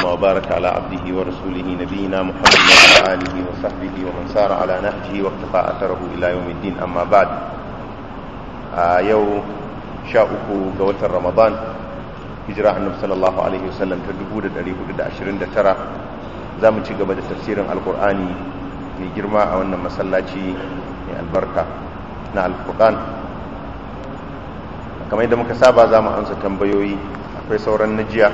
وبارك على عبده ورسوله نبينا محمد وعلى آله وصحبه ومن سار على نهجه واقتفى أثره إلى يوم الدين أما بعد آه يو شاءكو قوة رمضان هجرة النبي صلى الله عليه وسلم تدبود الأليه دا عشرين دا ترى زامن شقب دا تفسير القرآن mai girma a wannan masallaci mai albarka na alfurqan kamar yadda muka saba za mu amsa tambayoyi akwai sauran najiya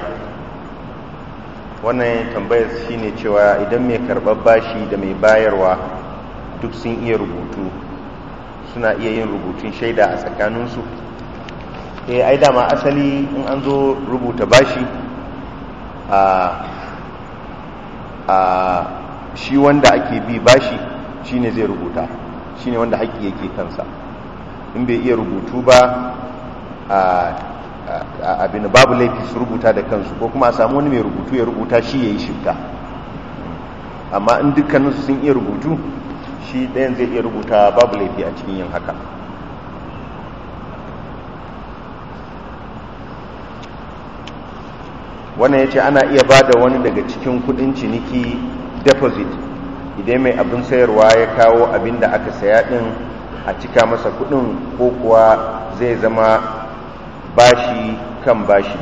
wannan tambayar shine cewa idan mai karɓar bashi da mai bayarwa duk sun iya rubutu suna iya yin rubutun shaida a tsakaninsu eh ai dama asali in an zo rubuta bashi a a shi wanda ake bi bashi shine zai rubuta shine wanda haƙƙi yake kansa in bai iya rubutu ba a abin babu laifi su rubuta da kansu ko kuma a samu wani mai rubutu ya rubuta shi ya yi shifta amma in dukkaninsu sun iya rubutu shi ɗayan zai iya rubuta babu laifi a cikin yin haka wannan ya ce ana iya ba da wani daga cikin kudin ciniki deposit idan mai abin sayarwa ya kawo abin da aka saya din a cika masa kudin ko kuwa zai zama bashi kan bashi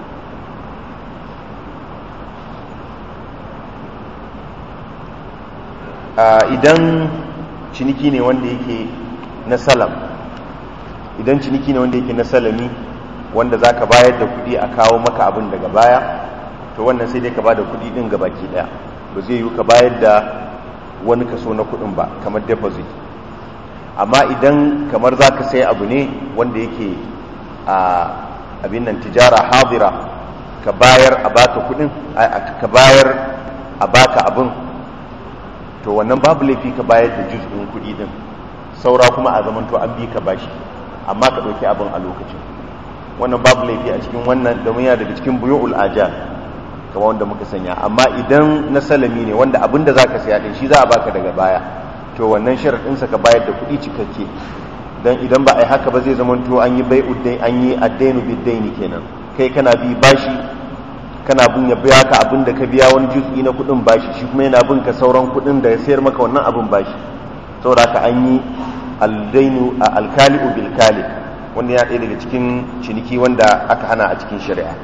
idan ciniki ne wanda yake na salam idan ciniki ne wanda yake na salami wanda za ka bayar da kudi a kawo maka abin daga baya to wannan sai dai ka ba da kudi din gabaki daya ba zai yi ka bayar da wani kaso na kudin ba kamar deposit amma idan kamar za ka sai abu ne wanda yake a abin nan tijara hadira ka bayar a baka kudin ka bayar a baka abin to wannan babu laifi ka bayar da juz'in kudi din saura kuma a zaman to an bi ka bashi amma ka ɗauki abin a lokacin wannan babu laifi a cikin wannan domin yana daga cikin buyu'ul ajal kamar wanda muka sanya amma idan na salami ne wanda abin da za ka saya din shi za a baka daga baya to wannan sharaɗinsa ka bayar da kuɗi cikakke don idan ba a yi haka ba zai zama to an yi bai an yi addainu biddaini kenan kai kana bi bashi kana bin ya biya ka abin da ka biya wani juz'i na kuɗin bashi shi kuma yana bin ka sauran kuɗin da ya sayar maka wannan abin bashi saboda ka an yi aldainu alkali'u bil kali wanda ya ɗaya daga cikin ciniki wanda aka hana a cikin shari'a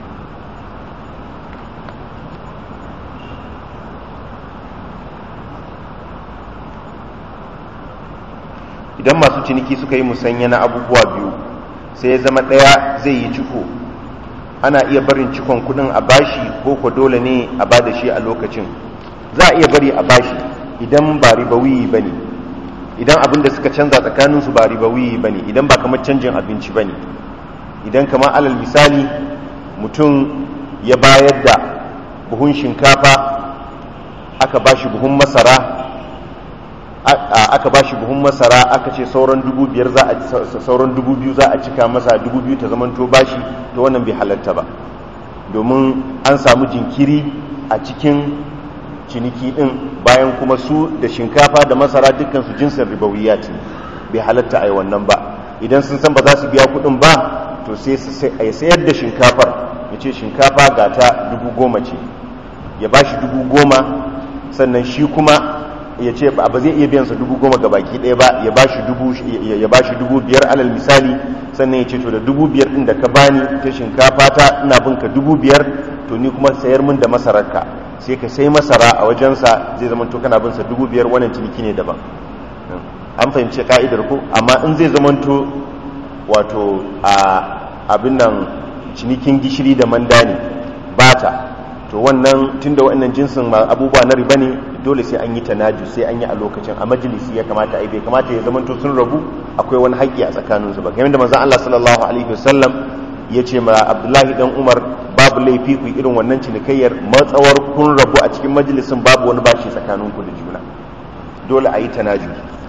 idan masu ciniki suka yi musanya na abubuwa biyu sai ya zama ɗaya zai yi ciko ana iya barin cikon kudin a bashi ko ko dole ne a ba da shi a lokacin za a iya bari a bashi idan ba ribawiyi ba ne idan abin da suka canza tsakaninsu ba ribawiyi ba ne idan ba kamar canjin abinci ba ne idan kamar alal misali mutum ya bayar da buhun shinkafa aka bashi buhun masara aka ba shi buhun masara aka ce sauran dubu biyar za a sauran dubu biyu za a cika masa dubu biyu ta zaman to bashi to wannan bai halatta ba domin an samu jinkiri a cikin ciniki din bayan kuma su da shinkafa da masara dukkan su jinsin ribawiyat bai halatta a yi wannan ba idan sun san ba za su biya kuɗin ba to sai su sayar da shinkafar ya ce shinkafa ga ta dubu goma ce ya ba shi dubu goma sannan shi kuma ya ce ba zai iya biyansa dubu goma ga baki ɗaya ba ya ba shi dubu biyar alal misali sannan ya ce to da dubu biyar ɗin da ka bani ta shinkafa ta ina bin ka dubu biyar to ni kuma sayar min da masararka sai ka sai masara a wajensa zai zama to kana binsa dubu biyar wannan ciniki ne daban an fahimci ka'idar ko amma in zai zama to wato a abin nan cinikin gishiri da mandani bata to wannan tunda wannan jinsin abubuwa na riba ne dole sai an yi tanaju sai an yi a lokacin a majalisi ya kamata ai bai kamata ya zamanto sun rabu akwai wani haƙƙi a tsakaninsu ba kamar da manzon Allah sallallahu alaihi wasallam ya ce ma Abdullahi dan Umar babu laifi ku irin wannan cinikayyar matsawar kun rabu a cikin majalisin babu wani bashi tsakaninku da juna dole a yi tanaju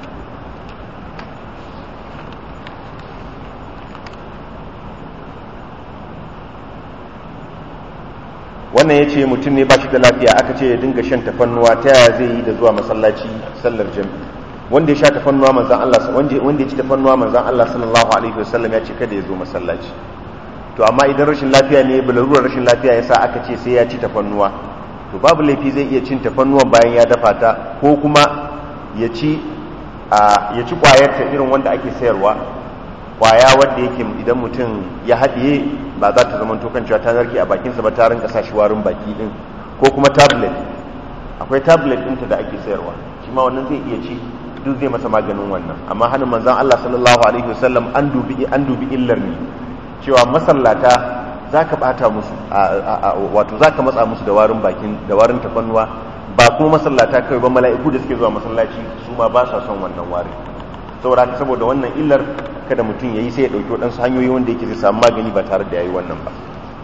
wannan ya ce mutum ne ba shi da lafiya aka ce ya dinga shan tafannuwa ta yaya zai yi da zuwa masallaci sallar jami wanda ya sha tafannuwa manzan Allah wanda ya ci tafannuwa manzan Allah sallallahu alaihi wasallam ya ce kada ya zo masallaci to amma idan rashin lafiya ne balarurar rashin lafiya ya sa aka ce sai ya ci tafannuwa to babu laifi zai iya cin tafannuwan bayan ya dafa ta ko kuma ya ci ya ci kwayar ta irin wanda ake sayarwa kwaya wanda yake idan mutum ya haɗiye ba za ta zama tokan cewa ta narke a bakinsa ba ta rinka sa shi warin baki din ko kuma tablet akwai tablet ɗinta da ake sayarwa shi ma wannan zai iya ci duk zai masa maganin wannan amma hannun manzan Allah sallallahu alaihi wasallam an dubi an dubi illar ne cewa masallata zaka bata musu wato zaka matsa musu da warin bakin da warin tafannuwa ba kuma masallata kai ba mala'iku da suke zuwa masallaci su ma ba sa son wannan wari saboda haka saboda wannan illar kada mutum yayi sai ya dauki wadansu hanyoyi wanda yake zai samu magani ba tare da yayi wannan ba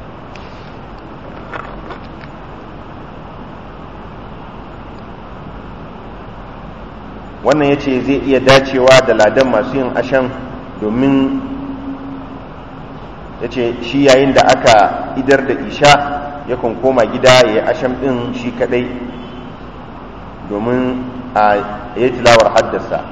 wannan ya ce zai iya dacewa da ladan masu yin ashan domin ya ce shi yayin da aka idar da isha yakan koma gida ya yi ashan ɗin shi kaɗai domin a yi tilawar haddasa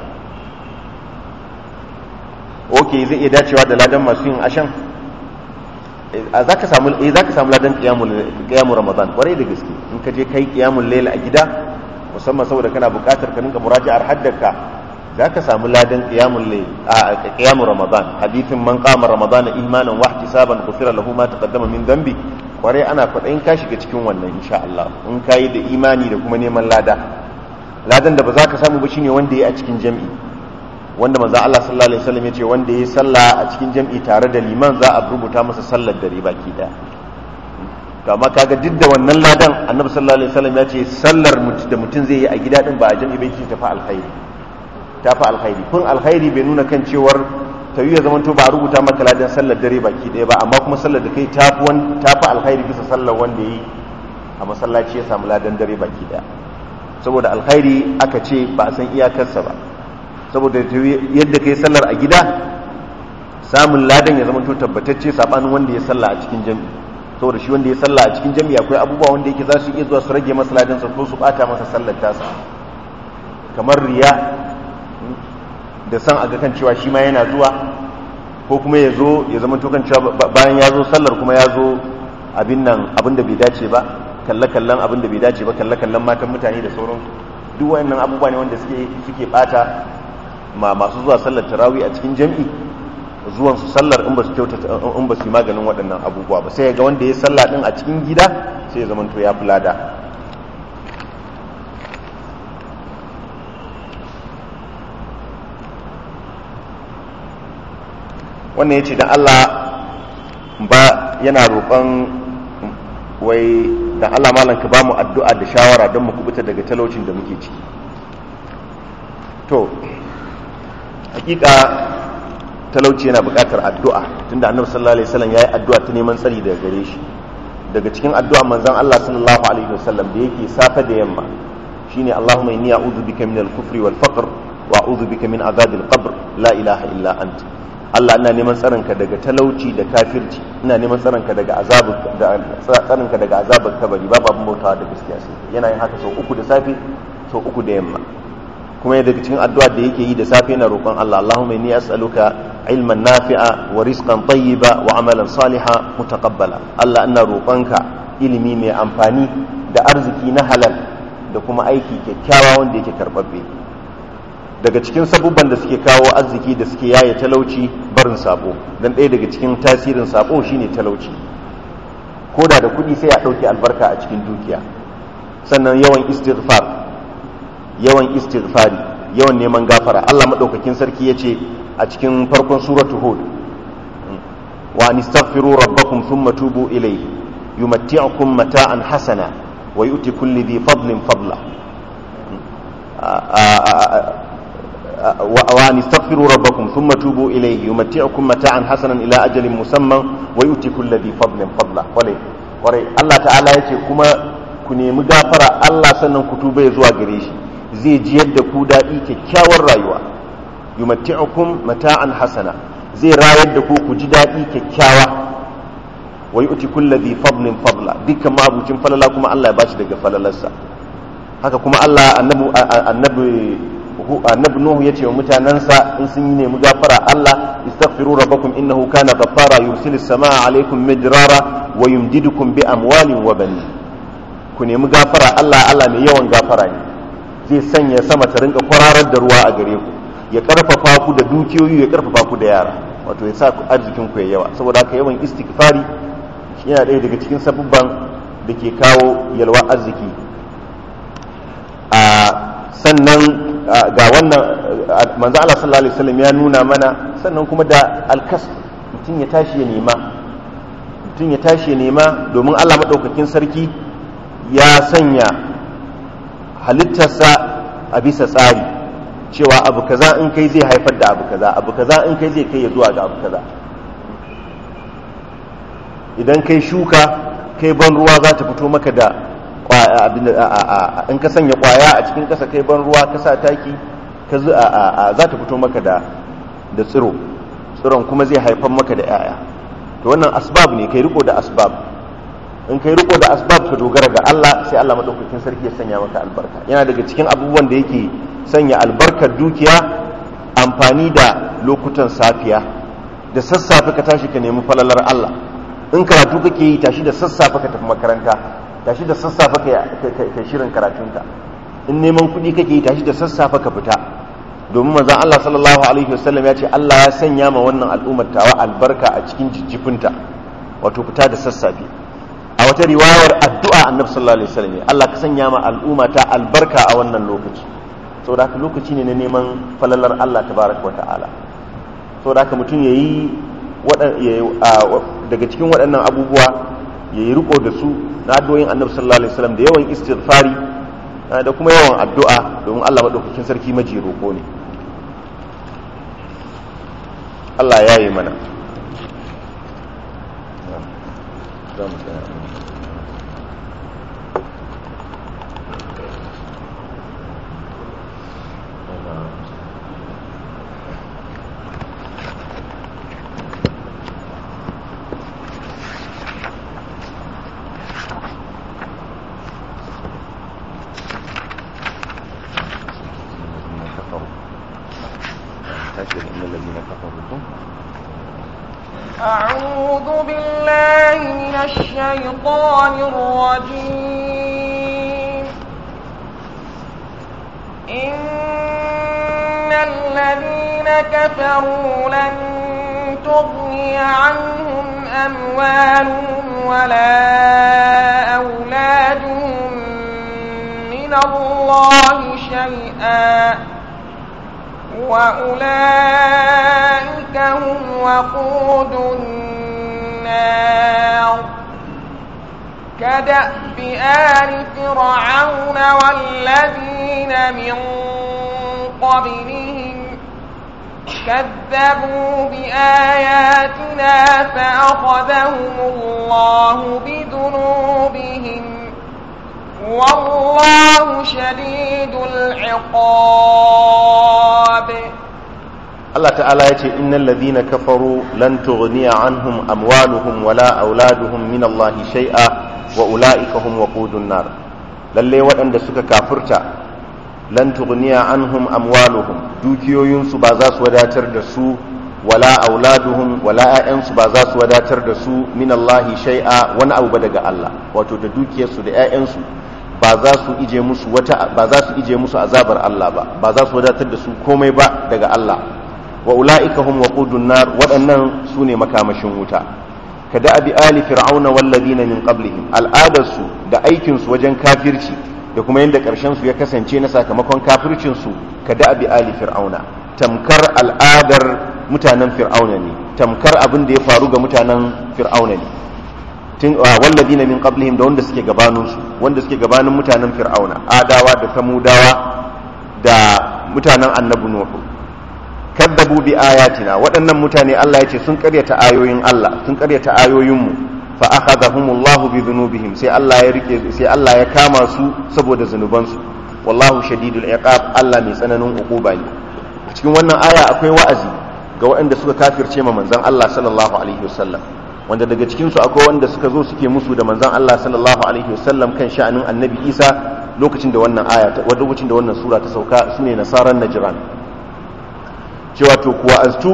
ok zai iya dacewa da ladan masu yin ashan za ka samu ladan ƙiyamun ramadan ƙwarai da gaske in ka je kai ƙiyamun laila a gida musamman saboda kana buƙatar ka rinka muraja'ar haddaka za ka samu ladan qiyamul layl a qiyamul ramadan hadithin man qama ramadan imanan wa ihtisaban ghufira lahu ma taqaddama min dhanbi kware ana faɗin ka shiga cikin wannan insha Allah in kai da imani da kuma neman lada ladan da ba za ka samu ba shine wanda yayi a cikin jami'i wanda manzo Allah sallallahu alaihi wasallam yace wanda yayi sallah a cikin jami'i tare da liman za a rubuta masa sallar dare baki daya to amma kaga duk da wannan ladan annabi sallallahu alaihi wasallam ya ce sallar da mutum zai yi a gida din ba a jami'i bai ce tafi alkhairi tafi alkhairi kun alkhairi bai nuna kan cewar ta yi ya zama to ba a rubuta maka ladan sallar dare baki ɗaya ba amma kuma sallar da kai tafi wan tafi alkhairi bisa sallar wanda yi a masallaci ya samu ladan dare baki ɗaya saboda alkhairi aka ce ba a san iyakarsa ba saboda yadda kai sallar a gida samun ladan ya zama to tabbatacce sabanin wanda ya salla a cikin jami'i saboda shi wanda ya salla a cikin jami'a akwai abubuwa wanda yake za su iya zuwa su rage masa ladansa ko su bata masa sallar tasa kamar riya da san aga kan cewa shi ma yana zuwa ko kuma ya zo ya zama to kan cewa bayan ya zo sallar kuma ya zo abin nan abin da bai dace ba kalle-kallen abin da bai dace ba kalle-kallen matan mutane da sauransu duk wayannan abubuwa ne wanda suke suke bata ma masu zuwa sallar tarawih a cikin jami'i zuwan su sallar in ba su kyautata in ba su yi maganin waɗannan abubuwa ba sai ga wanda ya salla din a cikin gida sai ya zama to ya fulada wannan ya ce dan Allah ba yana roƙon wai dan Allah malam ka ba mu addu'a da shawara don mu kubuta daga talaucin da muke ciki to hakika talauci yana buƙatar addu'a tunda annabi sallallahu alaihi wasallam yayi addu'a ta neman tsari daga gare shi daga cikin addu'a manzon Allah sallallahu alaihi wasallam da yake safa da yamma shine Allahumma inni a'udhu bika min al-kufri wal faqr wa a'udhu bika min adhabil qabr la ilaha illa anta Allah ina neman tsaronka daga talauci da kafirci ina neman tsaronka daga azabar da tsaronka daga azabar kabari babu abin bautawa da gaskiya sai yana yin haka sau uku da safe sau uku da yamma kuma daga cikin addu'a da yake yi da safe yana roƙon Allah Allahumma inni as'aluka ilman nafi'a wa rizqan tayyiba wa amalan salihan mutaqabbala Allah ina roƙonka ilimi mai amfani da arziki na halal da kuma aiki kyakkyawa wanda yake karbabbe daga cikin sabubban da suke kawo arziki da suke yaye talauci barin sabo dan ɗaya daga cikin tasirin sabo shine talauci ko da da kuɗi sai a ɗauke albarka a cikin dukiya sannan yawan istighfar yawan istighfari yawan neman gafara Allah madaukakin sarki yace a cikin farkon suratu hud wa anistaghfiru rabbakum thumma tubu ilayhi yumatti'ukum mata'an hasana wa yu'ti kulli dhi fadlin fadla وأن استغفروا ربكم ثم توبوا إليه يمتعكم متاعا حسنا إلى أجل مسمى ويؤتي كل ذي فضل فضله ولي ولي الله تعالى يتي كما كني مغافرة الله سنن كتوبة يزوى قريش زي جيد كودا إيكي كاور رايوة يمتعكم متاعا حسنا زي رايد كو كجدا إيكي كاوة ويؤتي كل ذي فضل فضله ديك ما أبو تنفل الله كما الله يباشي دك فللسا haka kuma Allah annabi annabi nuhu yace wa mutanansa in sun yi nemi gafara Allah istaghfiru rabbakum innahu kana ghaffara yursilis samaa alaykum midrara wa yumdidukum bi amwalin wa banin ku nemi gafara Allah Allah mai yawan gafara ne zai sanya sama ta rinka kwararar da ruwa a gare ku ya karfafa ku da dukiyoyi ya karfafa ku da yara wato ya sa ku arzikin ku ya yawa saboda haka yawan istighfari shi yana ɗaya daga cikin sabubban da ke kawo yalwa arziki a sannan ga wannan manzo Allah sallallahu alaihi wasallam ya nuna mana sannan kuma da alkas mutum ya tashi ya nema mutum ya tashi ya nema domin Allah madaukakin sarki ya sanya halittarsa a bisa tsari cewa abu kaza in kai zai haifar da abu kaza abu kaza in kai zai kai ya zuwa ga abu kaza idan kai shuka kai ban ruwa za ta fito maka da in ka sanya kwaya a cikin kasa kai ban ruwa ka sa taki za ta fito maka da da tsiro tsiron kuma zai haifar maka da 'ya'ya to wannan asbab ne kai riko da asbab in kai riko da asbab ka dogara ga Allah sai Allah madaukakin sarki ya sanya maka albarka yana daga cikin abubuwan da yake sanya albarkar dukiya amfani da lokutan safiya da sassafe ka tashi ka nemi falalar Allah in karatu kake yi tashi da sassafe ka tafi makaranta tashi da sassafe ka shirin karatunka in neman kuɗi kake yi tashi da sassafe ka fita domin manzon Allah sallallahu alaihi wasallam ya ce Allah ya sanya ma wannan al'ummar tawa albarka a cikin jijjifinta wato fita da sassafe a wata riwayar addu'a annabi sallallahu alaihi wasallam Allah ka sanya ma al'umma ta albarka a wannan lokaci saboda haka lokaci ne na neman falalar Allah tabaraka wa ta'ala saboda haka mutum yayi daga cikin waɗannan abubuwa yayi riko da su na addu'o'in annabi sallallahu alaihi wasallam da yawan istighfari da kuma yawan addu'a domin Allah madaukakin sarki maji roko ne Allah ya yi mana za mu tsaya أعوذ بالله من الشيطان الرجيم إن الذين كفروا لن تغني عنهم أموالهم ولا أولادهم من الله شيئا وأولئك هم وقود النار كدأب آل فرعون والذين من قبلهم كذبوا بآياتنا فأخذهم الله بذنوبهم والله شديد العقاب Allah ta'ala ya ce innal ladhina kafaru lan tughniya anhum amwaluhum wala auladuhum min Allah shay'a wa ulaika hum waqudun nar lalle waɗanda suka kafurta lan tughniya anhum amwaluhum dukiyoyinsu ba za su wadatar da su wala auladuhum wala ƴaƴansu ba za su wadatar da su min Allah shay'a wani abu ba daga Allah wato da dukiyarsu da ƴaƴansu ba za su ije musu wata ba za su ije musu azabar Allah ba ba za su wadatar da su komai ba daga Allah wa ula'ika hum waqudun nar waɗannan su ne makamashin wuta kada abi ali fir'auna walladina min qablihim al'adarsu da aikinsu wajen kafirci da kuma yadda ƙarshen su ya kasance na sakamakon kafircin su kada abi ali fir'auna tamkar al'adar mutanen fir'auna ne tamkar abin da ya faru ga mutanen fir'auna ne tun walladina min qablihim da wanda suke gabanin su wanda suke gabanin mutanen fir'auna adawa da samudawa da mutanen annabi nuhu kadzabu bi ayatina waɗannan mutane Allah ya ce sun ƙaryata ayoyin Allah sun ƙaryata ayoyinmu fa akhadhahumullahu bi dhunubihim sai Allah ya rike sai Allah ya kama su saboda zunubansu wallahu shadidul iqab Allah mai tsananin uquba ne cikin wannan aya akwai wa'azi ga waɗanda suka kafirce ma manzon Allah sallallahu alaihi wasallam wanda daga cikin su akwai wanda suka zo suke musu da manzon Allah sallallahu alaihi wasallam kan sha'anin annabi Isa lokacin da wannan aya ta lokacin da wannan sura ta sauka sune nasaran najran cewa to kuwa aztu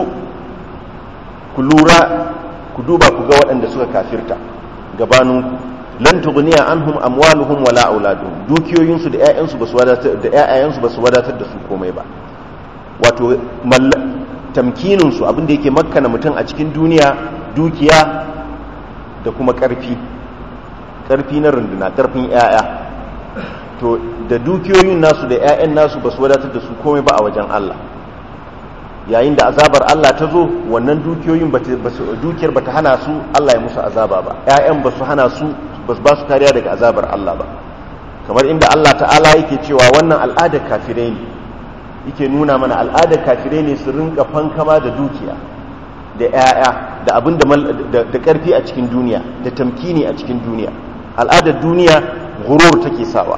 ku lura ku duba ku ga waɗanda suka kafirta gabaninku lan tughniya anhum amwaluhum wala auladuhum dukiyoyinsu da ƴaƴansu basu wadatar da ƴaƴayensu basu wadatar da su komai ba wato tamkinin su abin da yake makkana mutum a cikin duniya dukiya da kuma ƙarfi ƙarfi na runduna ƙarfin ƴaƴa to da dukiyoyin nasu da ƴaƴan nasu basu wadatar da su komai ba a wajen Allah yayin da azabar Allah ta zo wannan dukiyoyin dukiyar bata hana su Allah ya musu azaba ba ƴaƴan ba su hana su ba ba su kariya daga azabar Allah ba kamar inda Allah ta'ala yake cewa wannan al'adar kafirai ne yake nuna mana al'adar kafirai ne su rinka fankama da dukiya da ƴaƴa da abin da da karfi a cikin duniya da tamkini a cikin duniya al'adar duniya gurur take sawa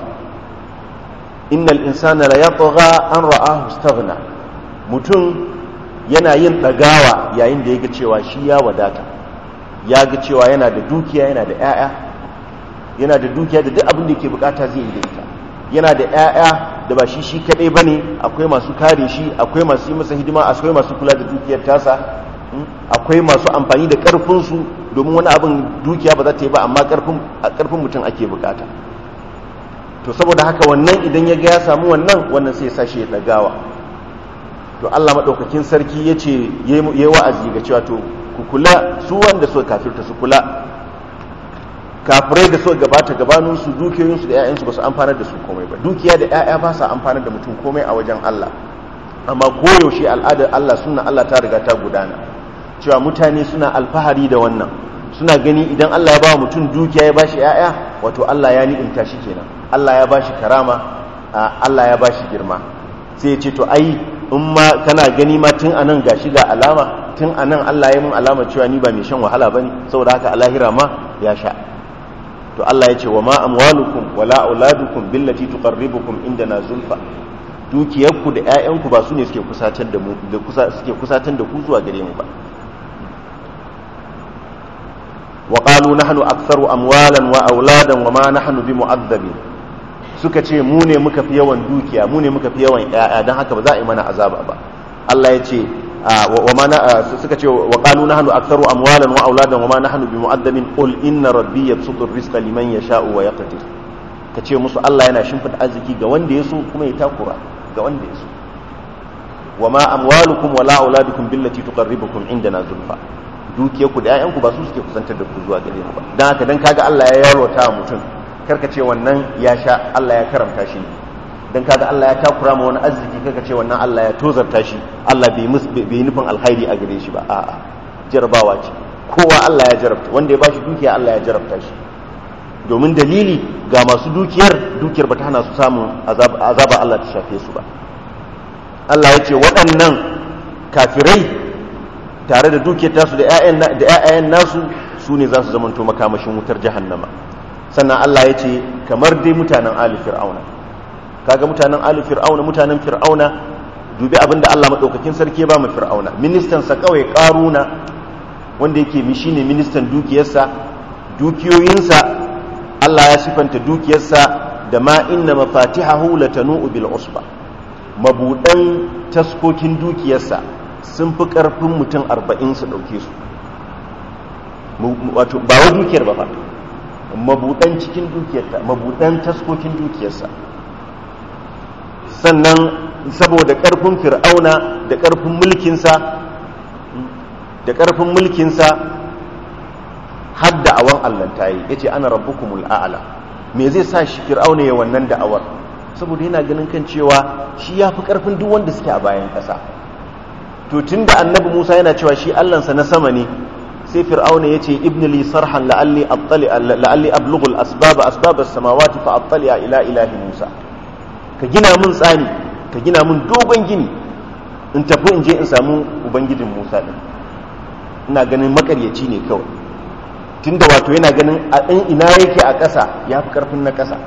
innal insana la yatgha an ra'ahu istaghna mutum yana yin ɗagawa yayin da ya ga cewa shi ya wadata ya ga cewa yana da dukiya yana da 'ya'ya yana da dukiya da duk abin da yake bukata zai yi da ita yana da 'ya'ya da ba shi shi kaɗai ba ne akwai masu kare shi akwai masu yi masa hidima akwai masu kula da dukiyar tasa akwai masu amfani da ƙarfinsu domin wani abin dukiya ba za ta yi ba amma ƙarfin mutum ake bukata to saboda haka wannan idan ya ga ya samu wannan wannan sai ya sa shi ya ɗagawa to Allah maɗaukakin sarki ya ce ya yi wa'azi ga cewa to ku kula su wanda suka kafirta su kula kafirai da suka gabata gabaninsu dukiyoyinsu da 'ya'yansu ba su amfanar da su komai ba dukiya da 'ya'ya ba sa amfanar da mutum komai a wajen Allah amma koyaushe al'adar Allah suna Allah ta riga ta gudana cewa mutane suna alfahari da wannan suna gani idan Allah ya ba mutum dukiya ya bashi 'ya'ya wato Allah ya ni'imta shi kenan Allah ya bashi karama Allah ya bashi girma sai ya ce to ai in ma kana gani ma tun anan gashi ga alama tun anan Allah ya mun alama cewa ni ba mai shan wahala bane saboda haka a lahira ma ya sha to Allah ya ce wa ma amwalukum wala auladukum billati tuqarribukum indana zulfa dukiyarku da ƴaƴanku ba su ne suke kusatar da mu da kusa suke kusatar da ku zuwa gare mu ba wa qalu nahnu aktharu amwalan wa auladan wa ma nahnu bimu'azzabin suka ce mu ne muka fi yawan dukiya mu ne muka fi yawan ƴaƴa dan haka ba za a yi mana azaba ba Allah ya ce wa ma suka ce wa qalu nahnu aktharu amwalan wa auladan wa ma nahnu bimu'addabin qul inna rabbi yabsutu ar-rizqa liman yasha'u wa yaqdir kace musu Allah yana shimfida arziki ga wanda ya so kuma ya takura ga wanda ya so wa ma amwalukum wa la auladukum billati tuqarribukum indana zulfa dukiyarku da 'ya'yanku ba su suke kusantar da ku zuwa gare mu ba dan haka dan kaga Allah ya yarwata mutum karka ce wannan ya sha Allah ya karamta shi ne dan kaga Allah ya takura ma wani arziki karka ce wannan Allah ya tozarta shi Allah bai bai nufin alkhairi a gare shi ba a'a jarabawa ce kowa Allah ya jarabta wanda ya bashi dukiya Allah ya jarabta shi domin dalili ga masu dukiyar dukiyar bata hana su samun azaba Allah ta shafe su ba Allah ya ce waɗannan kafirai tare da dukiyar tasu da 'ya'yan nasu su ne za su zamanto makamashin wutar jahannama sannan Allah ya ce kamar dai mutanen ali fir'auna kaga mutanen ali fir'auna mutanen fir'auna dubi abin da Allah maɗaukakin sarki ba mu fir'auna ministan sa kawai karuna wanda yake mi shine ministan dukiyarsa dukiyoyinsa Allah ya sifanta dukiyarsa da ma inna mafatihahu latanu bil usba mabudan taskokin dukiyarsa sun fi karfin mutum arba'in su dauke su wato ba wa dukiyar ba fa mabudan cikin dukiyarta mabudan taskokin dukiyarsa sannan saboda karfin fir'auna da karfin mulkinsa da karfin mulkinsa har da'awan allanta yi ya ce ana rabbukumul a'ala me zai sa shi fir'auna ya wannan da'awar saboda yana ganin kan cewa shi ya fi karfin duk wanda suke a bayan ƙasa to tun da annabi musa yana cewa shi allansa na sama ne sai fir'auna ya ce ibn li sarhan la'alli attali la'alli ablughul asbab asbab as-samawati fa attali ila ilahi musa ka gina mun tsani ka gina mun dogon gini in tafi in je in samu ubangijin musa din ina ganin makaryaci ne kawai tunda wato yana ganin a in ina yake a ƙasa ya fi ƙarfin na ƙasa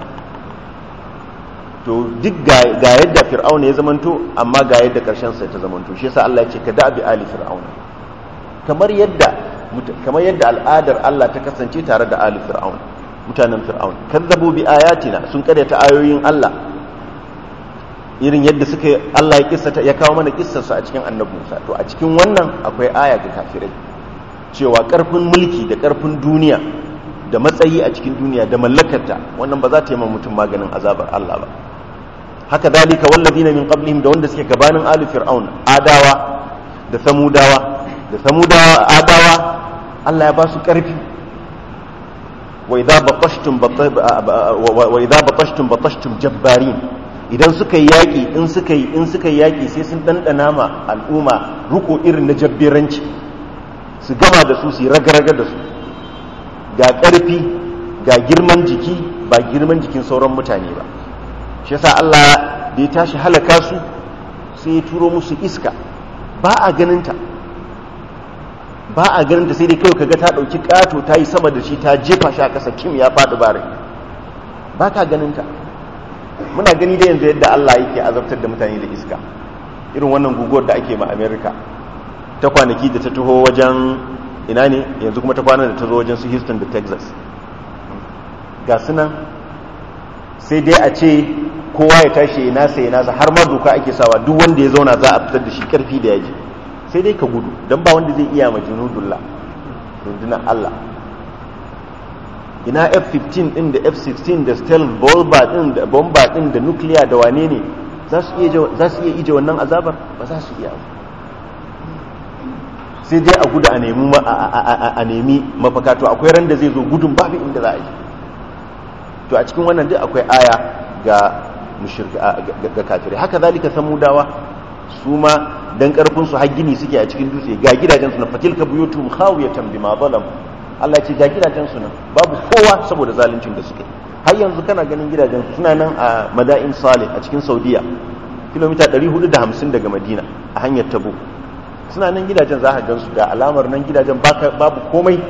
to duk ga yadda fir'auna ya zamanto amma ga yadda ƙarshen sa ta zamanto shi yasa Allah ya ce ka da bi ali fir'auna kamar yadda kamar yadda al'adar Allah ta kasance tare da ali fir'auna mutanen fir'aun kazzabu bi ayatina sun karyata ayoyin Allah irin yadda suka Allah ya kissata ya kawo mana kissarsu a cikin annabi Musa to a cikin wannan akwai aya ga kafirai cewa karfin mulki da karfin duniya da matsayi a cikin duniya da mallakarta wannan ba za ta yi mutum maganin azabar Allah ba haka dalika wallazina min qablihim da wanda suke gabanin ali fir'aun adawa da samudawa da samudawa adawa Allah ya ba su karfi wa idza batashtum wa idza batashtum batashtum jabbarin idan suka yi yaƙi in suka yi in suka yi yaƙi sai sun ɗanɗana ma al'umma ruko irin na jabberanci su gama da su su yi raga-raga da su ga ƙarfi ga girman jiki ba girman jikin sauran mutane ba shi yasa Allah da ya tashi halaka su sai ya turo musu iska ba a ganinta ba a ganinta sai dai kawai kaga ta ɗauki ƙato ta yi sama da shi ta jefa shi a ƙasa kim ya faɗi bare ba ka ganinta muna gani da yanzu yadda Allah yake azabtar da mutane da iska irin wannan guguwar da ake ma America ta kwanaki da ta taho wajen ina ne yanzu kuma ta kwana da ta zo wajen su Houston da Texas ga sunan sai dai a ce kowa ya tashi ya nasa ya nasa har ma doka ake sawa duk wanda ya zauna za a fitar da shi karfi da yaji sai dai ka gudu don ba wanda zai iya majnudullah rundunar Allah ina f-15 din da f-16 da stealth bomber din da bomber din da nuclear da wane ne za su iya ije wannan azabar ba za su iya sai dai a gudu a nemi a nemi mafaka to akwai ran da zai zo gudun babu inda za a yi to a cikin wannan duk akwai aya ga ga kafirai haka zalika samudawa su ma dan karfin su har gini suke a cikin dutse ga gidajen su na fatilka buyutum khawiyatan bima zalam Allah ce ga gidajen su nan babu kowa saboda zaluncin da suke har yanzu kana ganin gidajen su suna nan a Madain Salih a cikin Saudiya kilomita 450 daga Madina a hanyar Tabuk suna nan gidajen za ka gan su ga alamar nan gidajen babu komai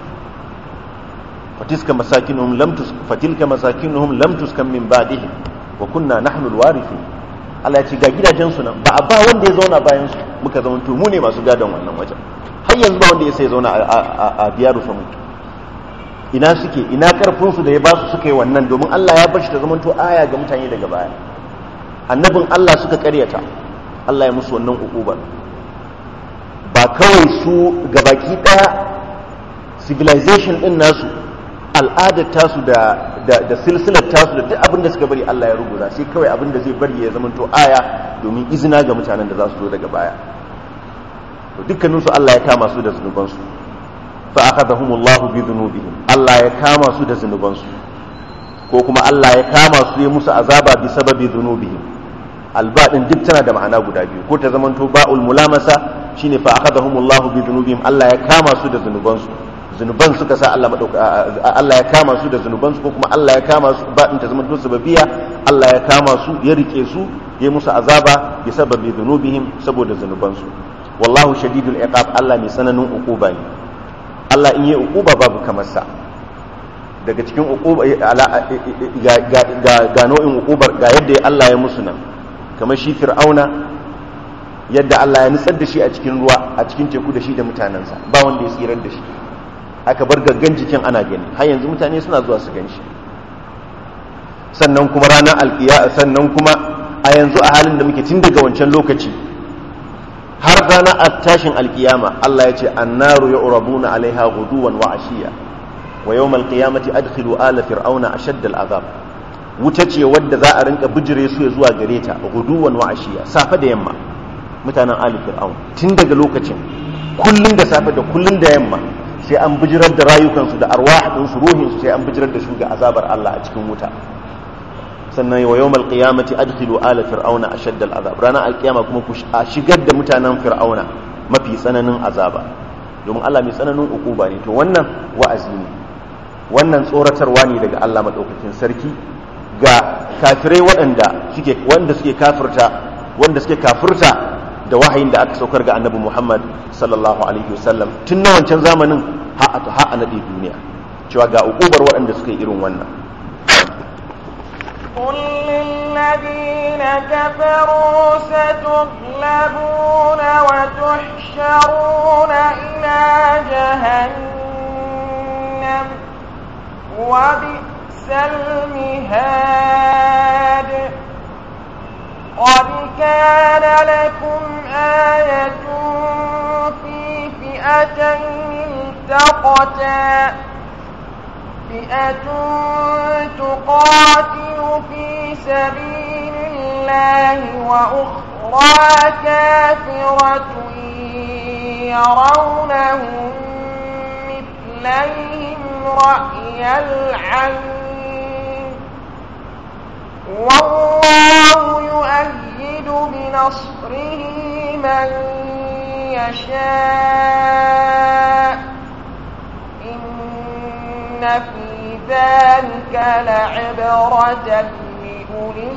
fatiska masakinuhum lam tus fatilka masakinuhum lam tuskan min ba'dihim wa kunna nahnu alwarithin Allah ya ce ga gidajen su nan ba a ba wanda ya zauna bayan su muka zama to mu ne masu gadon wannan wajen har yanzu ba wanda ya sai zauna a biyaru samu ina suke ina karfin su da ya ba su suka yi wannan domin Allah ya bashi ta zama to aya ga mutane daga baya annabin Allah suka karyata Allah ya musu wannan ukubar ba kawai su gabaki daya civilization din nasu al'adar tasu da da silsilar tasu da duk abin da suka bari Allah ya rubuta sai kawai abin da zai bari ya zama to aya domin izina ga mutanen da za su zo daga baya to dukkanin su Allah ya kama su da zunuban su fa akhadahumullahu bi dhunubihim Allah ya kama su da zunuban su ko kuma Allah ya kama su ya musu azaba bi sababi dhunubihim alba din duk tana da ma'ana guda biyu ko ta zamanto ba'ul mulamasa shine fa akhadahumullahu bi dhunubihim Allah ya kama su da zunuban su zunuban suka sa Allah madauka Allah ya kama su da zunuban su ko kuma Allah ya kama su ba in ta zama to sababiya Allah ya kama su ya rike su ya musu azaba bi sababi dhunubihim saboda zunuban su wallahu shadidul iqab Allah mai sananin uquba ne Allah in yi uquba babu kamar sa daga cikin uquba ga ga nau'in uqubar ga yadda Allah ya musu nan kamar shi fir'auna yadda Allah ya nutsar da shi a cikin ruwa a cikin teku da shi da mutanensa ba wanda ya tsirar da shi aka bar gaggan jikin ana gani har yanzu mutane suna zuwa su gan shi sannan kuma ranar alkiya sannan kuma a yanzu a halin da muke tun daga wancan lokaci har ranar tashin alkiyama Allah ya ce annaru ya urabuna alaiha guduwan wa ashiya wa yawmal qiyamati adkhilu ala fir'auna ashadda al'azab wuta ce wadda za a rinka bijire su ya zuwa gare ta guduwan wa ashiya safe da yamma mutanen ali fir'aun tun daga lokacin kullun da safe da kullun da yamma sai an bijirar da rayukansu da arwahinsu ruhinsu sai an bijirar da su ga azabar Allah a cikin wuta sannan wa yawmal qiyamati adkhilu ala fir'auna ashadda al'azab ranar alqiyama kuma ku shigar da mutanen fir'auna mafi tsananin azaba domin Allah mai tsananin ukuba ne to wannan wa'azi ne wannan tsoratarwa ne daga Allah madaukakin sarki ga kafirai waɗanda suke wanda suke kafirta wanda suke kafirta da wahayin da aka saukar ga annabi Muhammad sallallahu alaihi wasallam tun na wancan zamanin ha a naɗe duniya cewa ga ukubar waɗanda suka yi irin wannan قل للذين كفروا ستغلبون وتحشرون إلى جهنم وبئس المهاد قد كان لكم آية في فئتين التقتا فئة تقاتل في سبيل الله وأخرى كافرة يرونهم مثليهم رأي العين والله يؤيد بنصره من يشاء إن في ذلك لعبرة لأولي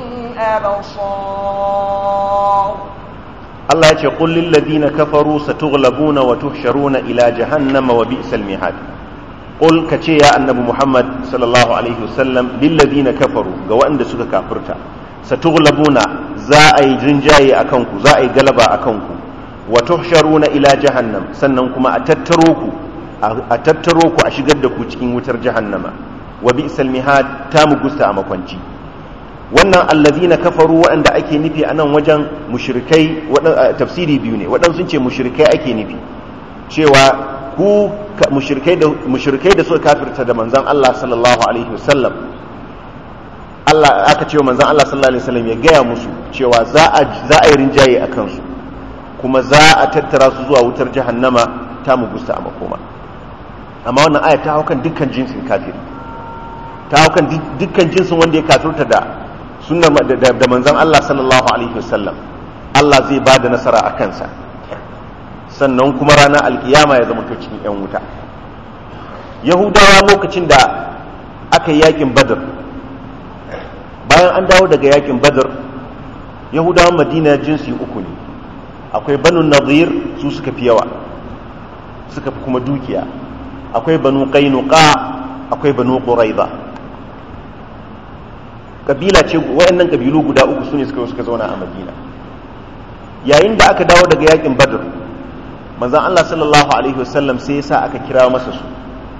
الأبصار Allah ya ce qul lil ladina kafaru satughlabuna wa tuhsharuna ila jahannama wa bi'sal mihad qul kace ya annabi Muhammad sallallahu alaihi wasallam lil ladina kafaru ga waɗanda suka kafirta satughlabuna za a yi jinjaye akan ku za a yi galaba akan ku wa tuhsharuna ila jahannam sannan kuma a tattaro ku a tattaro ku a shigar da ku cikin wutar jahannama wa bi'sal mihad ta mugusta a makwanci wannan allazina kafaru waɗanda ake nufi a nan wajen mushrikai tafsiri biyu ne waɗansu sun ce mushrikai ake nufi cewa ku mushrikai da mushrikai da suka kafirta da manzon Allah sallallahu alaihi wasallam Allah aka ce wa manzon Allah sallallahu alaihi wasallam ya gaya musu cewa za a za a yi rinjaye a kansu kuma za a tattara su zuwa wutar jahannama ta mugusta a makoma amma wannan aya ta haukan dukkan jinsin kafiri ta haukan dukkan jinsin wanda ya kafirta da sunnar da manzon Allah sallallahu alaihi wasallam Allah zai ba da nasara a kansa sannan kuma ranar alkiyama ya zama cikin yan wuta yahudawa lokacin da aka yi yakin badar bayan an dawo daga yakin badar yahudawan madina jinsi uku ne akwai banu nadir su suka fi yawa suka fi kuma dukiya akwai banu qainuqa akwai banu quraiza kabila ce wayannan kabilu guda uku sune suka suka zauna a Madina yayin da aka dawo daga yakin Badr manzon Allah sallallahu alaihi wasallam sai yasa aka kira masa su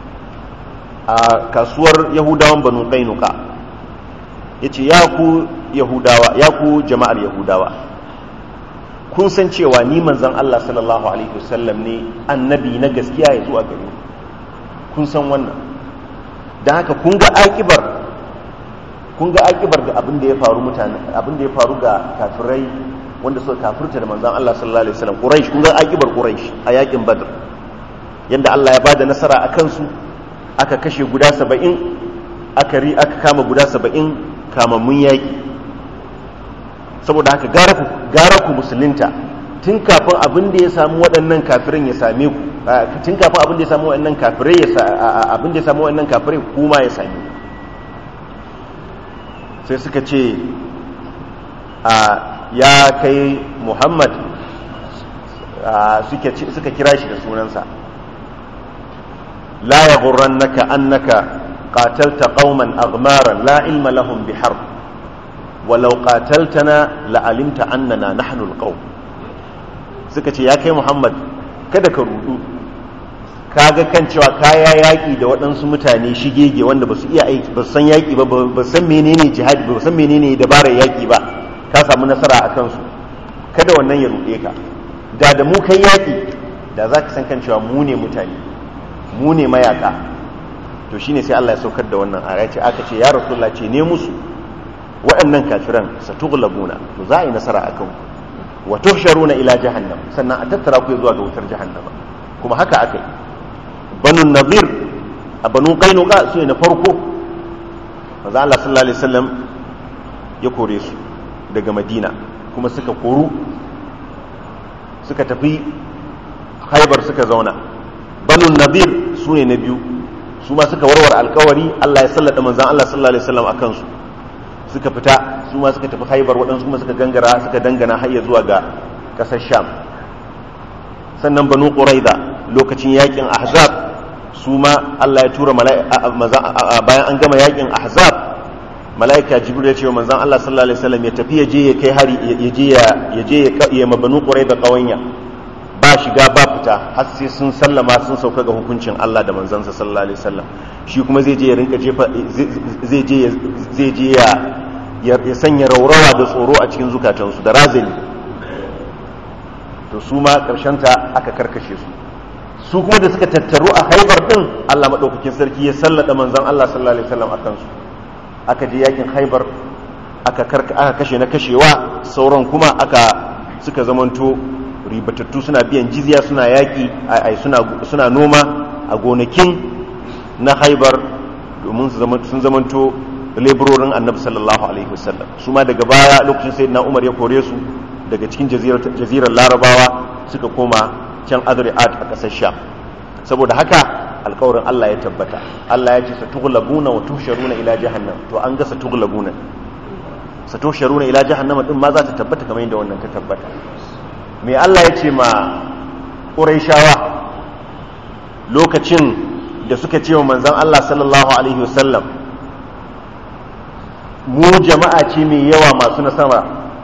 a kasuwar Yahudawan Banu Qainuqa yace ya ku Yahudawa ya ku jama'ar Yahudawa kun san cewa ni manzon Allah sallallahu alaihi wasallam ne annabi na gaskiya ya zuwa gare kun san wannan dan haka kun ga akibar kun ga akibar da abin da ya faru mutane abin da ya faru ga kafirai wanda suka kafirta da manzon Allah sallallahu alaihi wasallam Quraysh kun ga akibar Quraysh a yakin Badr yanda Allah ya bada nasara a kansu aka kashe guda 70 aka ri aka kama guda 70 kamammun yaki saboda haka gara ku gara ku musulunta tun kafin abin da ya samu waɗannan kafirin ya same ku tun kafin abin da ya samu waɗannan kafirai ya abin da ya samu waɗannan kafirai kuma ya same ku sai suka ce a ya kai muhammad suka kira shi da sunansa la ya naka annaka qatalta qauman aghmaran la ilma lahum bihar walau qataltana la'alimta annana nahnu alqaum suka ce ya kai muhammad kada ka rudu kaga kan cewa kaya yaƙi da waɗansu mutane shigege wanda ba su iya aiki ba san yaƙi ba ba san menene jihadi ba san menene dabarar yaƙi ba ka samu nasara a kansu kada wannan ya ruɗe ka da da mu kai yaƙi da za ka san kan cewa mu ne mutane mu ne mayaƙa to shine sai Allah ya saukar da wannan aya ce aka ce ya rasulullah ce ne musu waɗannan kafiran satughlabuna to za a yi nasara a kanku wa tuhsharuna ila jahannam sannan a tattara ku zuwa ga wutar jahannama kuma haka aka yi banu nazir a banu kainuka su ne na farko maza Allah sallallahu alaihi wasallam ya kore su daga madina kuma suka koru suka tafi haibar suka zauna banu nazir su ne na biyu su ma suka warware alkawari Allah ya sallada manzan Allah sallallahu alaihi wasallam a kansu suka fita su ma suka tafi haibar waɗansu kuma suka gangara suka dangana har zuwa ga ƙasar sham sannan banu quraiza lokacin yakin ahzab su ma Allah ya tura bayan an gama yakin ahzab mala'ika jibril ya ce wa manzon Allah sallallahu alaihi wasallam ya tafi ya je ya kai hari ya je ya ya je ya mabanu quraiza qawanya ba shiga ba fita har sai sun sallama sun sauka ga hukuncin Allah da manzansa sallallahu alaihi wasallam shi kuma zai je ya rinka jefa zai je zai je ya ya sanya raurawa da tsoro a cikin zukatansu da razali to su ma ta aka karkashe su su kuma da suka tattaru a haibar din Allah madaukakin sarki ya sallada manzon Allah sallallahu alaihi wasallam akan su aka je yakin haibar aka aka kashe na kashewa sauran kuma aka suka zamanto ribatattu suna biyan jizya suna yaki ai suna suna noma a gonakin na haibar domin sun zamanto leburorin annabi sallallahu alaihi wasallam su ma daga baya lokacin sayyidina umar ya kore su daga cikin jazirar larabawa suka koma can adri'at a ƙasar sham saboda haka alkawarin Allah ya tabbata Allah ya ce satughlabuna wa tuhsharuna ila jahannam to an ga satughlabuna satughlabuna ila jahannam din ma za ta tabbata kamar yadda wannan ta tabbata me Allah ya ce ma Qurayshawa lokacin da suka ce wa manzon Allah sallallahu alaihi wasallam mu jama'a ce mai yawa masu nasara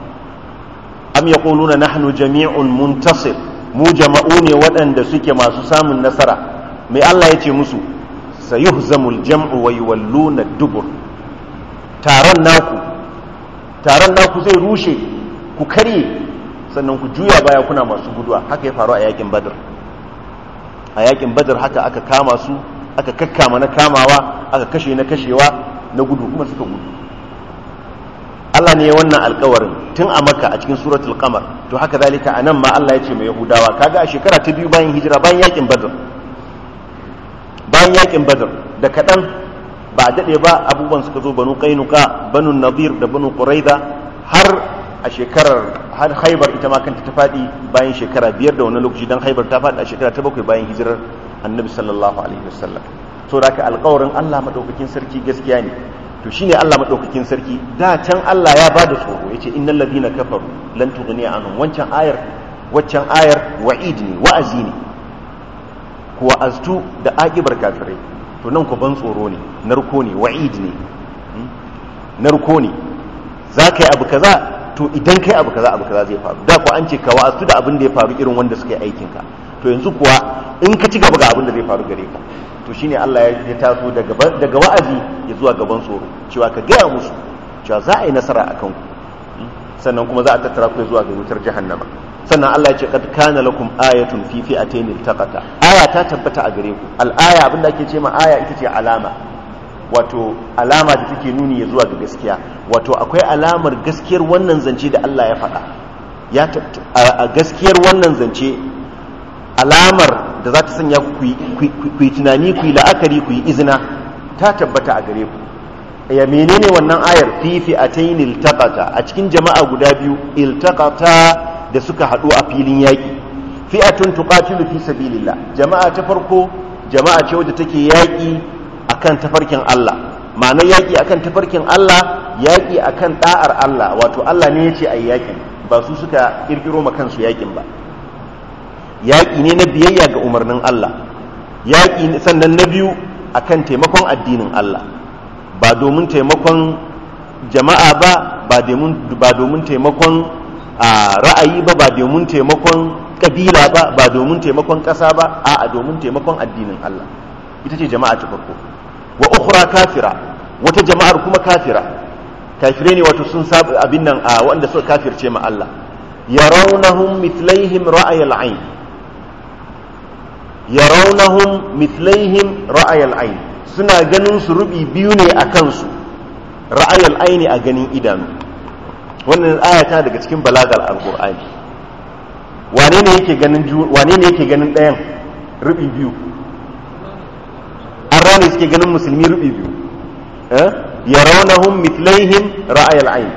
am yaquluna nahnu jami'un muntasir mu jama'u ne waɗanda suke masu samun nasara mai Allah ya ce musu sayuhzamul jam'u wa yuwalluna dubur taron naku taron naku zai rushe ku karye sannan ku juya baya kuna masu guduwa haka ya faru a yakin badar a yakin badar haka aka kama su aka kakkama na kamawa aka kashe na kashewa na gudu kuma suka gudu Allah ne ya wannan alkawarin tun a maka a cikin suratul qamar to haka zalika a nan ma Allah ya ce mai yahudawa kaga a shekara ta biyu bayan hijira bayan yakin badr bayan yakin badr da kaɗan ba a daɗe ba abubuwan suka zo banu kainuka banu nadir da banu quraida har a shekarar har haibar ita ma kanta ta faɗi bayan shekara biyar da wani lokaci dan haibar ta faɗi a shekara ta bakwai bayan hijirar annabi sallallahu alaihi wasallam to da ka alkawarin Allah madaukakin sarki gaskiya ne to shine Allah madaukakin sarki da can Allah ya bada tsoro yace innal ladina kafaru lan tughni anhum wancan ayar waccan ayar wa'id ne wa'azi ne kuwa aztu da aqibar kafirai to nan ku ban tsoro ne narko ne wa'id ne narko ne zaka yi abu kaza to idan kai abu kaza abu kaza zai faru da ku an ce ka wa'aztu da abin da ya faru irin wanda suka yi aikin ka to yanzu kuwa in ka ci gaba ga abin da zai faru gare ka to shine Allah ya taso daga wa'azi ya zuwa gaban tsoro cewa ka gaya musu cewa za a yi nasara a kanku sannan kuma za a tattara ku zuwa ga wutar jahannama sannan Allah ya ce kad kana lakum ayatun fi fi'atayn iltaqata aya ta tabbata a gare ku al-aya abinda ake ce ma aya ita ce alama wato alama da take nuni ya zuwa ga gaskiya wato akwai alamar gaskiyar wannan zance da Allah ya faɗa ya a gaskiyar wannan zance alamar da za ta sanya ku yi tunani ku yi la'akari ku yi izina ta tabbata a gare ku ya menene wannan ayar fi fi'atayn iltaqata a cikin jama'a guda biyu iltaqata da suka haɗu a filin yaƙi fi'atun tuqatilu fi sabilillah jama'a ta farko jama'a ce wadda take yaƙi akan tafarkin Allah ma'anar yaƙi akan tafarkin Allah yaƙi akan da'ar Allah wato Allah ne yace ayi yaƙin ba su suka kirkiro ma kansu yaƙin ba yaƙi ne na biyayya ga umarnin Allah yaƙi sannan na biyu akan taimakon addinin Allah ba domin taimakon jama'a ba ba domin taimakon ra'ayi ba ba domin taimakon kabila ba ba domin taimakon ƙasa ba a domin taimakon addinin Allah ita ce jama'a ta farko wa ukhra kafira wata jama'ar kuma kafira kafire ne wato sun sabu abin nan a wanda suka kafirce ma Allah yarawnahum mithlaihim ra'ayal ayn yarawnahum mithlaihim ra'ayal ayn suna ganin su rubi biyu ne a kansu ra'ayal aini a ganin idanu wannan ayata daga cikin balagal alqur'ani wane ne yake ganin wane ne yake ganin ɗayan rubi biyu an rane suke ganin musulmi rubi biyu eh yarawnahum mithlaihim ra'ayal ayn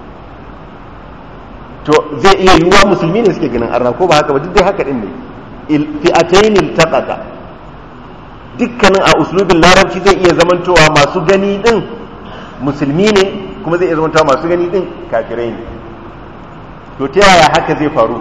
to zai iya yiwuwa musulmi ne suke ganin arna ko ba haka ba duk dai haka din ne fi'atayn iltaqata dukkanin a uslubin larabci zai iya zamantowa masu gani din musulmi ne kuma zai iya zamantowa masu gani din kafirai ne to ta yaya haka zai faru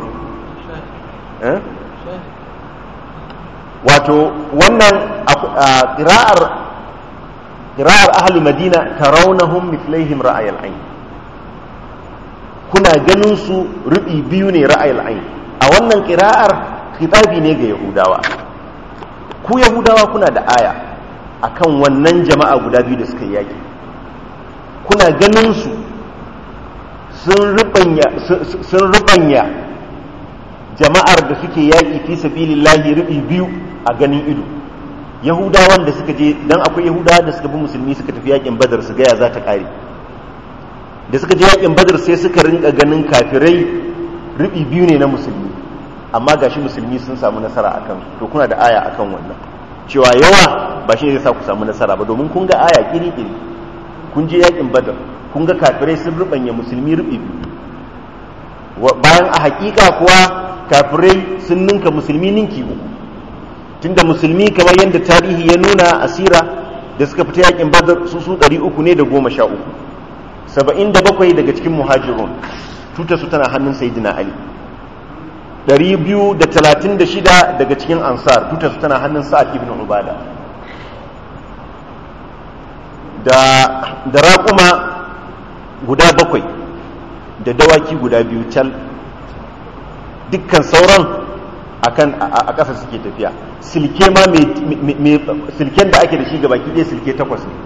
wato wannan ƙira'ar ƙira'ar ahalu madina tarawnahum mithlaihim ra'ayal ayn kuna ganin su rubi biyu ne ra'ayal ayn a wannan ƙira'ar khitabi ne ga yahudawa ku yahudawa kuna da aya akan wannan jama'a guda biyu da suka yi yaki kuna ganin su sun rubanya jama'ar da suke yaƙi fi sabilillahi rubi biyu a ganin ido yahudawan da suka je dan akwai yahudawa da suka bi musulmi suka tafi yaƙin badar su gaya za ta ƙare da suka je yaƙin badar sai suka rinka ganin kafirai rubi biyu ne na musulmi amma gashi musulmi sun samu nasara akan to kuna da aya akan wannan cewa yawa ba shi zai sa ku samu nasara ba domin kun ga aya kiri-kiri kun je yaƙin badar kun ga kafirai sun rubanya musulmi rubi biyu bayan a hakika kuwa kafirai sun ninka musulmi ninki uku tunda musulmi kamar yadda tarihi ya nuna asira da suka fita yakin badar su su ɗari uku ne da goma sha uku saba'in da bakwai daga cikin muhajirun tuta su tana hannun sayidina ali ɗari biyu da talatin da shida daga cikin ansar tuta su tana hannun sa'ad ibn ubada da raƙuma guda bakwai da dawaki guda biyu cal dukkan sauran akan a ƙasa suke tafiya silke ma mai silken da ake da shi gabaki ɗaya silke takwas ne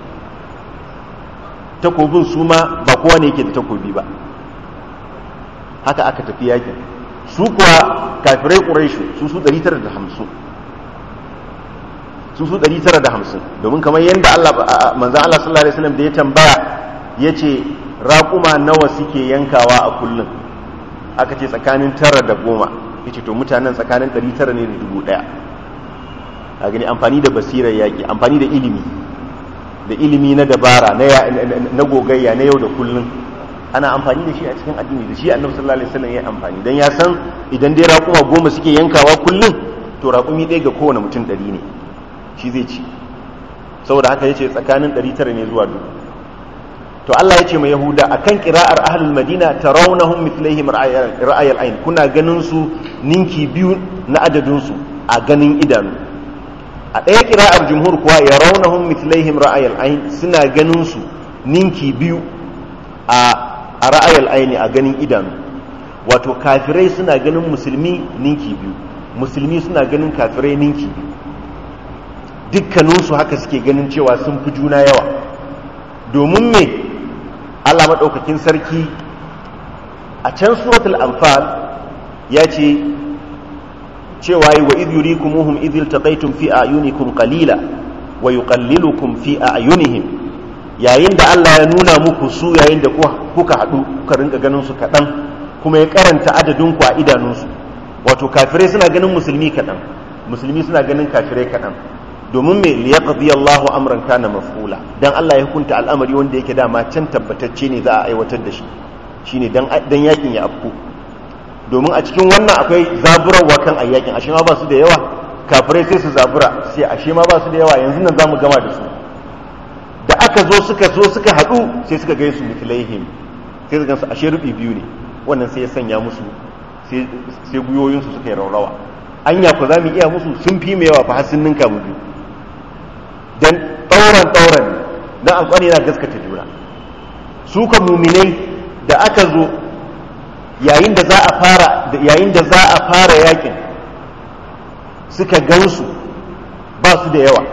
takobin su ma ba kowa ne yake da takobi ba haka aka tafi yakin su kuwa kafirai ƙuraishu su su 950 su su 950 domin kamar yadda Allah manzan Allah sallallahu alaihi wasallam da ya tambaya ya ce raƙuma nawa suke yankawa a kullum aka ce tsakanin tara da goma ya ce to mutanen tsakanin ɗari tara ne da dubu ɗaya a gani amfani da basirar yaƙi amfani da ilimi da ilimi na dabara na gogayya na yau da kullum ana amfani da shi a cikin addini da shi annabi sallallahu alaihi wasallam ya amfani dan ya san idan dai raƙuma goma suke yankawa kullum to raƙumi ɗaya ga kowane mutum ɗari ne shi zai ci saboda haka ya ce tsakanin ɗari tara ne zuwa dubu to Allah ya ce mai Yahuda akan kira'ar ahlul Madina tarawnahum mithlaihim ra'ayal ayn kuna ganin su ninki biyu na adadin su a ganin idanu a ɗaya kira'ar jumhur kuwa yarawnahum mithlaihim ra'ayal ayn suna ganin su ninki biyu a a ra'ayal ayn a ganin idanu wato kafirai suna ganin musulmi ninki biyu musulmi suna ganin kafirai ninki biyu dukkaninsu haka suke ganin cewa sun fi juna yawa domin me Allah maɗaukakin sarki a can suratul anfal ya ce cewa yi wa idh yurikumuhum idh iltaqaytum fi a'yunikum qalila wa yuqallilukum fi a'yunihim yayin da Allah ya nuna muku su yayin da kuka haɗu kuka rinka ganin su kaɗan kuma ya karanta adadin ku a idanunsu wato kafirai suna ganin musulmi kaɗan musulmi suna ganin kafirai kaɗan domin mai liyaqdi Allahu amran kana maf'ula dan Allah ya hukunta al'amari wanda yake dama can tabbatacce ne za a aiwatar da shi shine dan dan yakin ya afku domin a cikin wannan akwai zaburarwa kan ayyakin ashe ma ba su da yawa kafirai sai su zabura sai ashe ma ba su da yawa yanzu nan zamu gama da su da aka zo suka zo suka hadu sai suka ga su mithlaihim sai su gansu ashe rubi biyu ne wannan sai ya sanya musu sai sai guyoyinsu suka yi raurawa anya ku za mu iya musu sun fi mu yawa fa har sun ninka mu biyu dan ɗauran ɗauran don alƙwari yana gaskata juna su ka muminai da aka zo yayin da za a fara yayin da za a fara yakin suka gansu ba su da yawa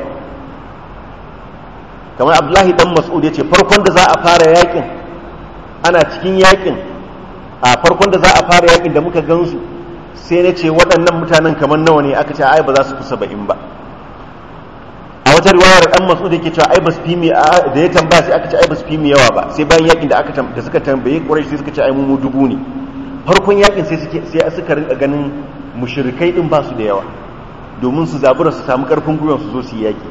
kamar abdullahi dan mas'ud ya ce farkon da za a fara yakin ana cikin yakin a farkon da za a fara yakin da muka gansu sai na ce waɗannan mutanen kamar nawa ne aka ce ai ba za su fi saba'in ba a wata riwayar dan mas'ud yake cewa ai basu fi mi da ya tambaya sai aka ce ai basu fi mi yawa ba sai bayan yakin da aka da suka tambaye quraish sai suka ce ai mu dubu ne farkon yakin sai suke sai suka rinka ganin mushrikai din ba su da yawa domin su zabura su samu karfin gwiwa su zo su yi yaki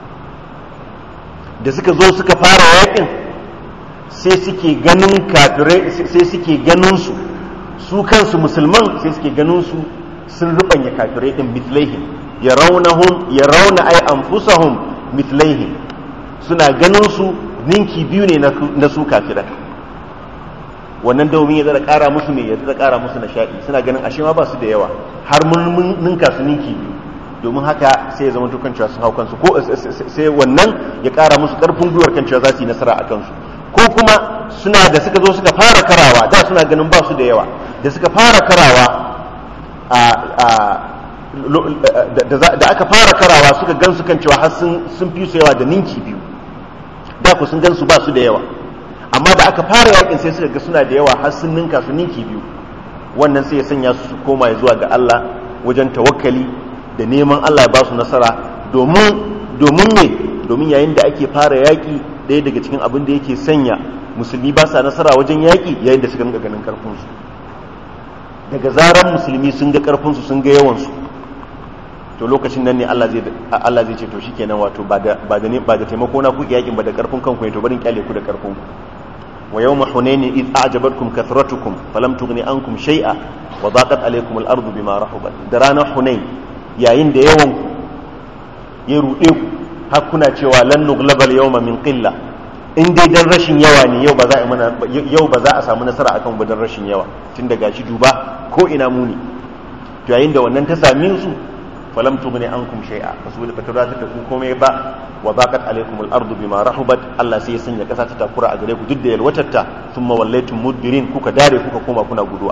da suka zo suka fara yakin sai suke ganin kafirai sai suke ganin su su kansu musulman sai suke ganin su sun rubanya kafirai din mithlaihim yarawnahum yarawna ay anfusahum mithlaihim suna ganin su ninki biyu ne na su kafiran wannan domin ya zara kara musu ne ya zara kara musu nishadi suna ganin ashe ma ba su da yawa har mun ninka su ninki biyu domin haka sai ya zama tukan cewa sun hau kansu ko sai wannan ya kara musu karfin gwiwar kan cewa za su yi nasara a kansu ko kuma suna da suka zo suka fara karawa da suna ganin ba su da yawa da suka fara karawa da aka fara karawa suka gansu kan cewa har sun fi su yawa da ninki biyu da ku sun gansu ba su da yawa amma da aka fara yakin sai suka ga suna da yawa har sun ninka su ninki biyu wannan sai ya sanya su koma zuwa ga Allah wajen tawakkali da neman Allah ya ba su nasara domin domin me domin yayin da ake fara yaki ɗaya daga cikin abin da yake sanya musulmi ba sa nasara wajen yaki yayin da suka ga ganin karfin su daga zaran musulmi sun ga karfin su sun ga yawan su to lokacin nan ne Allah zai Allah zai ce to shikenan wato ba da ba da ba da taimako na ku yakin ba da karfin kanku ne to barin kyale ku da karfin ku wa yawma hunain id a'jabatkum kathratukum falam tughni ankum shay'a wa daqat alaykum al-ardu bima rahabat da ranar hunain yayin da yawan ku ya rude ku har kuna cewa lan nughlaba al-yawma min qilla in dai dan rashin yawa ne yau ba za a mana yau ba za a samu nasara akan ba dan rashin yawa tun daga shi duba ko ina muni to yayin da wannan ta same su falam tughni ankum shay'a fasul ba ta da ku komai ba wa baqat alaykum al-ardu bima rahubat Allah sai ya sanya kasa ta takura a gare ku duk da yalwatarta thumma wallaytum mudbirin kuka dare kuka koma kuna guduwa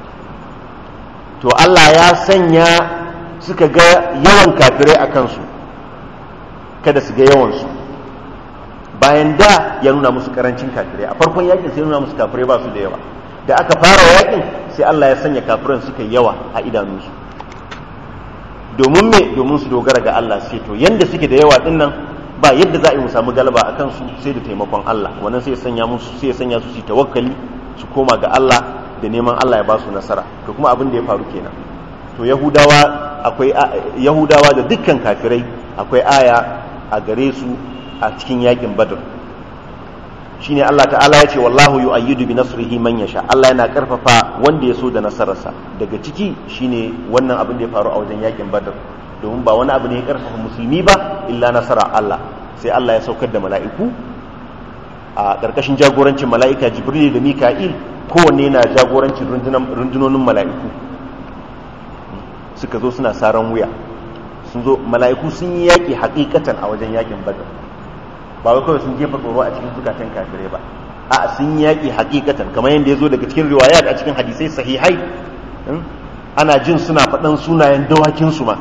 to Allah ya sanya suka ga yawan kafirai a kansu kada su ga yawan su bayan da ya nuna musu karancin kafirai a farkon yakin sai nuna musu kafirai ba su da yawa da aka fara yakin sai Allah ya sanya kafiran suka yawa a idanunsu domin me domin su dogara ga Allah sai to yanda suke da yawa din nan ba yadda za a yi mu samu galaba a kansu sai da taimakon Allah wannan sai ya sanya musu sai ya sanya su su tawakkali su koma ga Allah da neman Allah ya ba su nasara to kuma abin da ya faru kenan to yahudawa akwai yahudawa da dukkan kafirai akwai aya a gare su a cikin yakin badr shine Allah ta'ala ya ce wallahu yu'ayyidu bi nasrihi man yasha Allah yana karfafa wanda ya so da nasararsa daga ciki shine wannan abin da ya faru a wajen yakin badr domin ba wani abu ne ya karfafa musulmi ba illa nasara Allah sai Allah ya saukar da mala'iku a ƙarƙashin jagorancin mala'ika jibril da mika'il kowanne na jagorancin rundunonin mala'iku suka zo suna saran wuya sun zo mala'iku sun yi yaƙi haƙiƙatan a wajen yaƙin badar ba wai kawai sun jefa tsoro a cikin zukatan kafirai ba a sun yi yaƙi haƙiƙatan kamar yadda ya zo daga cikin riwayat a cikin hadisai sahihai ana jin suna faɗan sunayen dawakinsu ma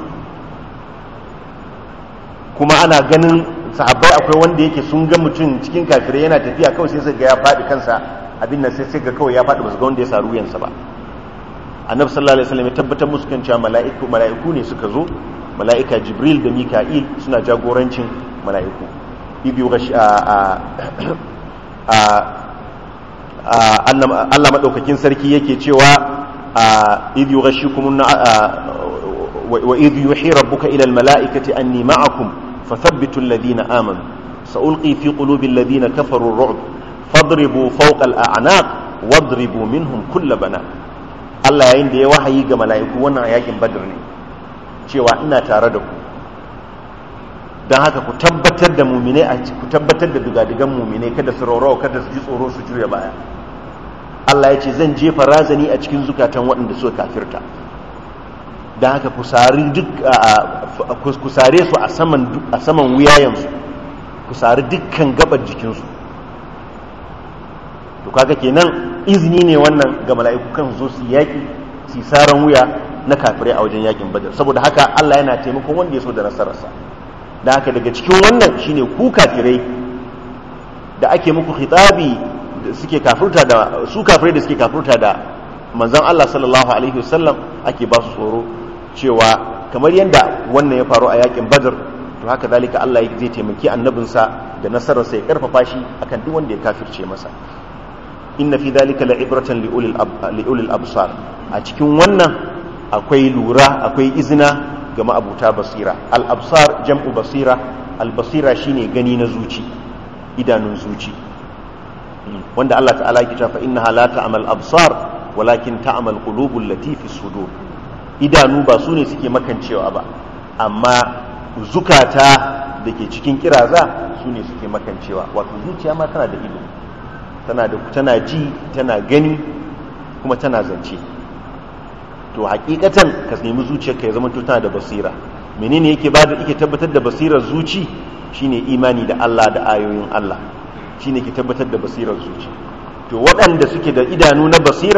kuma ana ganin sahabbai akwai wanda yake sun ga mutum cikin kafirai yana tafiya kawai sai ga ya faɗi kansa abin nan sai ga kawai ya faɗi ba su ga wanda ya saru yansa ba annabi sallallahu alaihi wasallam ya tabbatar musu kan cewa mala'iku mala'iku ne suka zo mala'ika jibril da mika'il suna jagorancin mala'iku ibi gashi a a Allah madaukakin sarki yake cewa ibi gashikum wa idh yuhi rabbuka ila al-mala'ikati anni ma'akum فثبتوا الذين آمنوا سألقي في قلوب الذين كفروا الرعب فاضربوا فوق الأعناق واضربوا منهم كل بنات Allah yayin da ya wahayi ga mala'iku wannan a yakin badr ne cewa ina tare da ku don haka ku tabbatar da mumine a ku tabbatar da dugadigan mumine kada su raurawa kada su ji tsoro su juya baya Allah ya ce zan jefa razani a cikin zukatan waɗanda suka kafirta don haka ku sare su a saman wuyayensu ku sari dukkan gabar jikinsu to kaga kenan izini ne wannan ga mala'iku kan zo su yaƙi su saran wuya na kafirai a wajen yaƙin badar saboda haka Allah yana taimakon wanda ya so da nasararsa da haka daga cikin wannan shine ku kafirai da ake muku khitabi da suke kafirta da su kafirai da suke kafirta da manzon Allah sallallahu alaihi wasallam ake ba su tsoro cewa kamar yadda wannan ya faru a yakin badar to haka zalika Allah zai taimaki annabinsa da nasararsa ya karfafa shi akan duk wanda ya kafirce masa inna fi dhalika la'ibratan liulil absar a cikin wannan akwai lura akwai izina ga ma'abuta basira al absar jam'u basira al basira shine gani na zuci idanun zuci wanda Allah ta'ala ya ce fa innaha la ta'mal absar walakin ta'mal qulubul lati fi sudur idanu ba su ne suke makancewa ba amma zukata da ke cikin kiraza su ne suke makancewa wato zuciya ma tana da ido tana da tana ji tana gani kuma tana zance to hakikatan ka nemi zuciyarka ya zama tana da basira menene yake bada yake tabbatar da basirar zuci shine imani da Allah da ayoyin Allah shine ke tabbatar da basirar zuci to waɗanda suke da idanu na basira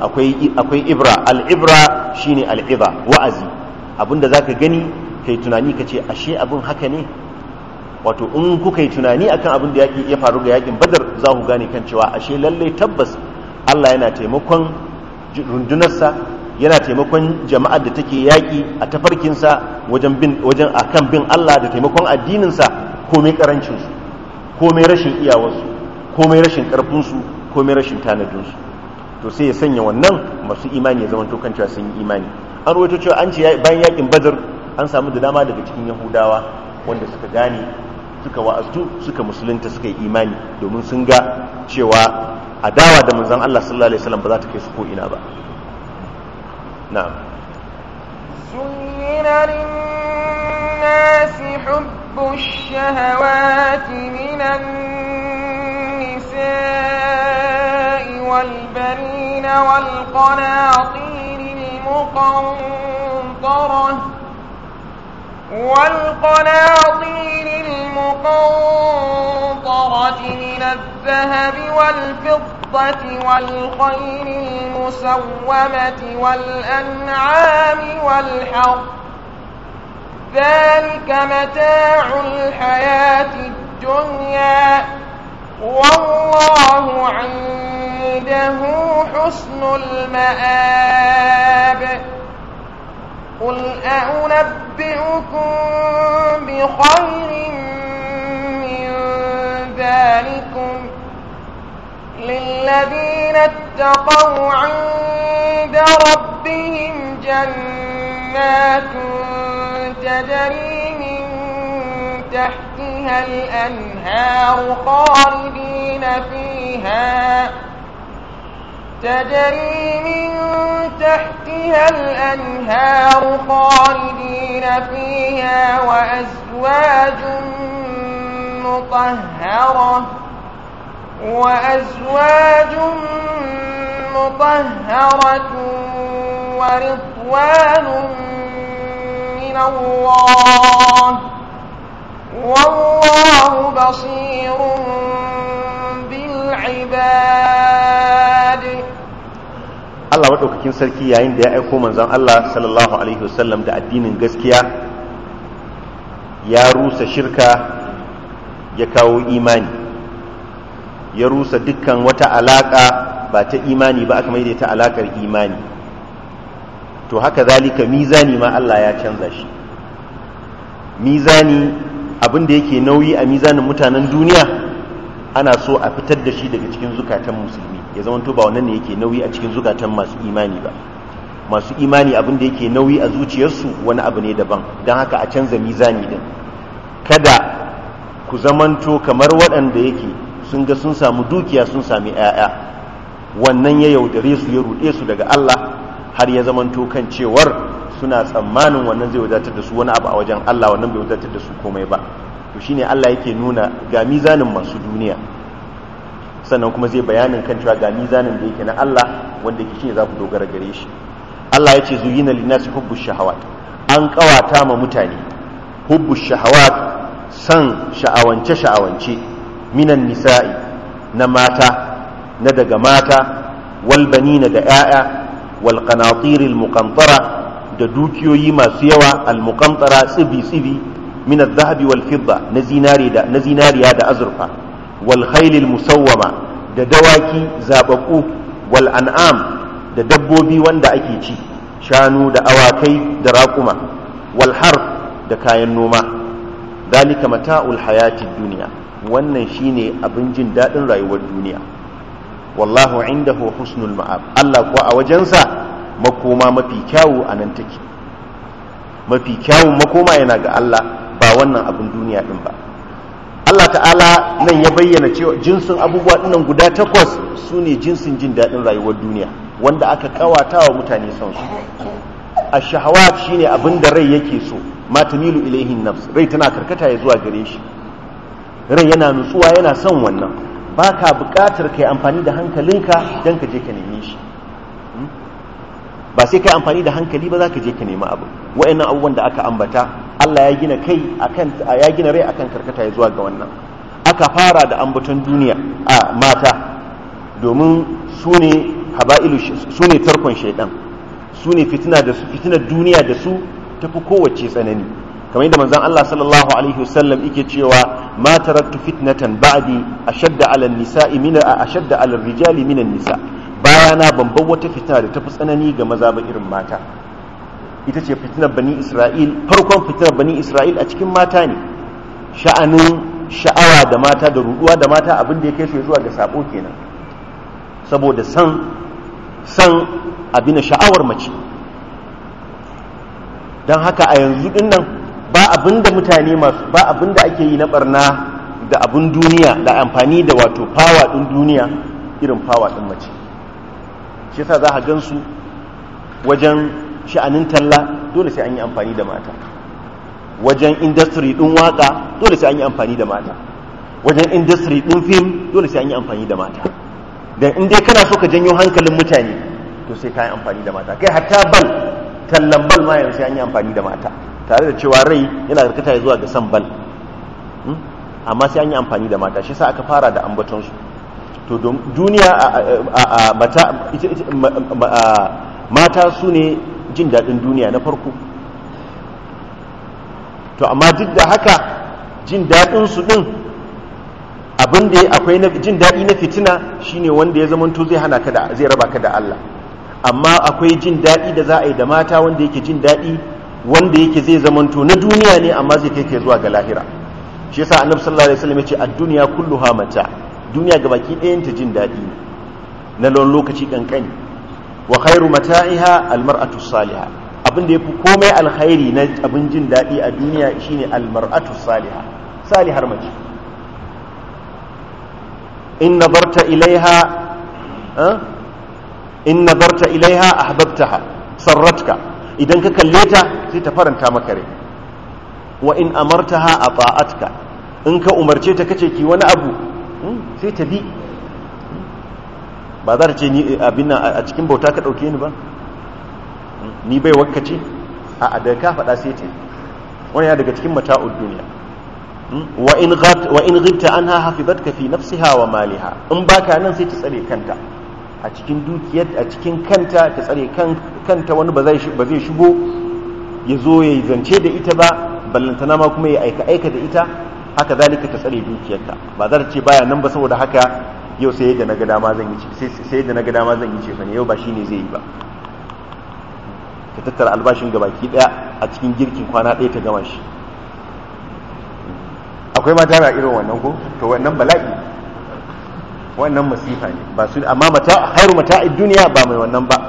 akwai akwai ibra al-ibra shine al-iba wa'azi abinda zaka gani kai tunani kace ashe abin haka ne wato in kuka yi tunani akan abin da ya faru ga yakin badar za ku gane kan cewa ashe lalle tabbas Allah yana taimakon rundunarsa yana taimakon jama'ar da take yaƙi a tafarkinsa wajen bin wajen akan bin Allah da taimakon addininsa komai karancinsu komai rashin iyawarsu komai rashin ƙarfinsu komai rashin tanadinsu to sai ya sanya wannan masu imani ya zama to kan cewa sun yi imani an rawaito cewa an ce bayan yakin badar an samu da dama daga cikin yahudawa wanda suka gane suka wa'aztu suka musulunta suka yi imani domin sun ga cewa adawa da manzon Allah sallallahu alaihi wasallam ba za ta kai su ko ina ba na'am زين للناس حب الشهوات من النساء والبنين والقناطير المقنطرة والقناطير المقنطرة من الذهب والفضة والخيل المسومة والأنعام والحرث ذلك متاع الحياة الدنيا والله عنده حسن المآب قل أنبئكم بخير من ذلكم للذين اتقوا عند ربهم جنات تجري من تحتها الأنهار خالدين فيها تجري من تحتها الأنهار خالدين فيها وأزواج مطهرة وأزواج مطهرة ورضوان من الله والله بصير بالعباد Allah maɗaukakin sarki yayin da ya aiko manzon Allah sallallahu alaihi wasallam da addinin gaskiya ya rusa shirka ya kawo imani ya rusa dukkan wata alaƙa ba ta imani ba aka maida ta alaƙar imani to haka zalika mizani ma Allah ya canza shi mizani abin da yake nauyi a mizanin mutanen duniya ana so a fitar da shi daga cikin zukatan musulmi ya zama to ba wannan ne yake nauyi a cikin zukatan masu imani ba masu imani abin da yake nauyi a zuciyarsu wani abu ne daban don haka a canza mizani din kada ku zamanto kamar waɗanda yake sun ga sun samu dukiya sun sami 'ya'ya wannan ya yaudare su ya ruɗe su daga Allah har ya zamanto kan cewar suna tsammanin wannan zai wadatar da su wani abu a wajen Allah wannan bai wadatar da su komai ba to shine Allah yake nuna ga mizanin masu duniya sannan kuma zai bayanin kan cewa ga mizanin da yake na Allah wanda yake shine za ku dogara gare shi Allah ya ce zuyina linnasi hubbu shahawat an kawata ma mutane hubbu shahawat san sha'awance sha'awance minan nisa'i na mata na daga mata wal banina da 'ya'ya wal qanatir al muqantara da dukiyoyi masu yawa al muqantara tsibi tsibi min al dhahabi wal fidda na zinari da na zinariya da azurfa wal khayl al musawwama da dawaki zababbu wal an'am da dabbobi wanda ake ci shanu da awakai da raƙuma wal harf da kayan noma dalika mata'ul hayati duniya wannan shine abin jin daɗin rayuwar duniya wallahu indahu husnul ma'ab Allah kuwa a wajensa makoma mafi kyawu a nan take mafi kyawun makoma yana ga Allah ba wannan abin duniya din ba Allah ta'ala nan ya bayyana cewa jinsin abubuwa dinnan guda takwas su ne jinsin jin daɗin rayuwar duniya wanda aka kawata wa mutane son su a shahawat shine abin da rai yake so ma tamilu ilaihin nafs rai tana karkata ya zuwa gare shi rai yana nutsuwa yana son wannan ba ka buƙatar ka yi amfani da hankalinka don ka je ka neme shi ba sai ka yi amfani da hankali ba za ka je ka nemi abu wa'annan abubuwan da aka ambata Allah ya gina kai akan ya gina rai akan karkata ya zuwa ga wannan aka fara da ambaton duniya a mata domin su ne haba'ilu su ne tarkon shaidan su ne fitina da su fitinar duniya da su tafi kowace tsanani kamar yadda manzon Allah sallallahu alaihi wasallam yake cewa ma taraktu fitnatan ba'di ashadda 'ala an-nisa'i min ashadda 'ala ar-rijali min an-nisa bayana ban bar wata fitina da tafi tsanani ga maza ba irin mata ita ce fitinar bani Isra'il farkon fitinar bani Isra'il a cikin mata ne sha'anin sha'awa da mata da ruduwa da mata abin da ya kai su zuwa ga sabo kenan saboda san san abin sha'awar mace don haka a yanzu din nan ba abin da mutane masu ba abin da ake yi na barna da abin duniya da amfani da wato fawa din duniya irin fawa din mace shi yasa za a gansu wajen sha'anin talla dole sai an yi amfani da mata wajen industry din waka dole sai an yi amfani da mata wajen industry din film dole sai an yi amfani da mata dan in dai kana so ka janyo hankalin mutane to sai ka yi amfani da mata kai hatta bal tallan bal ma yanzu sai an yi amfani da mata tare da cewa rai yana karkata zuwa ga san bal amma sai an yi amfani da mata shi sa aka fara da ambaton su to duniya a mata su ne jin daɗin duniya na farko to amma duk da haka jin daɗin su ɗin abin da akwai na jin daɗi na fitina shine wanda ya zamanto zai hana ka da zai raba ka da Allah amma akwai jin daɗi da za a yi da mata wanda yake jin daɗi wanda yake zai zamanto na duniya ne amma zai kai ke zuwa ga lahira shi yasa annabi sallallahu alaihi wasallam ya ce ad-dunya kulluha mata duniya gabaki ɗayan ta jin daɗi ne na lokaci kankani wa khairu mata'iha al-mar'atu salihah abin da yafi komai alkhairi na abin jin daɗi a duniya shine al-mar'atu salihah salihar mace in nazarta ilaiha in nazarta ilaiha ahbabtaha sarratka idan ka kalle ta sai ta faranta maka rai wa in amartaha ata'atka in ka umarce ta kace ki wani abu sai ta bi ba za ta ce ni abin nan a cikin bauta ka dauke ni ba ni bai wakkace a da ka faɗa sai ta wani ya daga cikin mata'ud duniya wa in ghabt wa in ghibta anha hafizatka fi nafsiha wa maliha in baka nan sai ta tsare kanta a cikin dukiyar a cikin kanta ta tsare kanta wani ba zai shigo ya zo ya zance da ita ba ballantana ma kuma ya aika aika da ita haka zalika ta tsare dukiyarta ba za ta ce baya nan ba saboda haka yau sai yadda na ga dama zan yi sai yadda na ga dama zan yi ce fa ne yau ba shine zai yi ba ta tattara albashin gabaki daya a cikin girkin kwana ɗaya ta gama shi akwai mata na irin wannan ko to wannan bala'i wannan masifa ne ba su amma mata hairu mata duniya ba mai wannan ba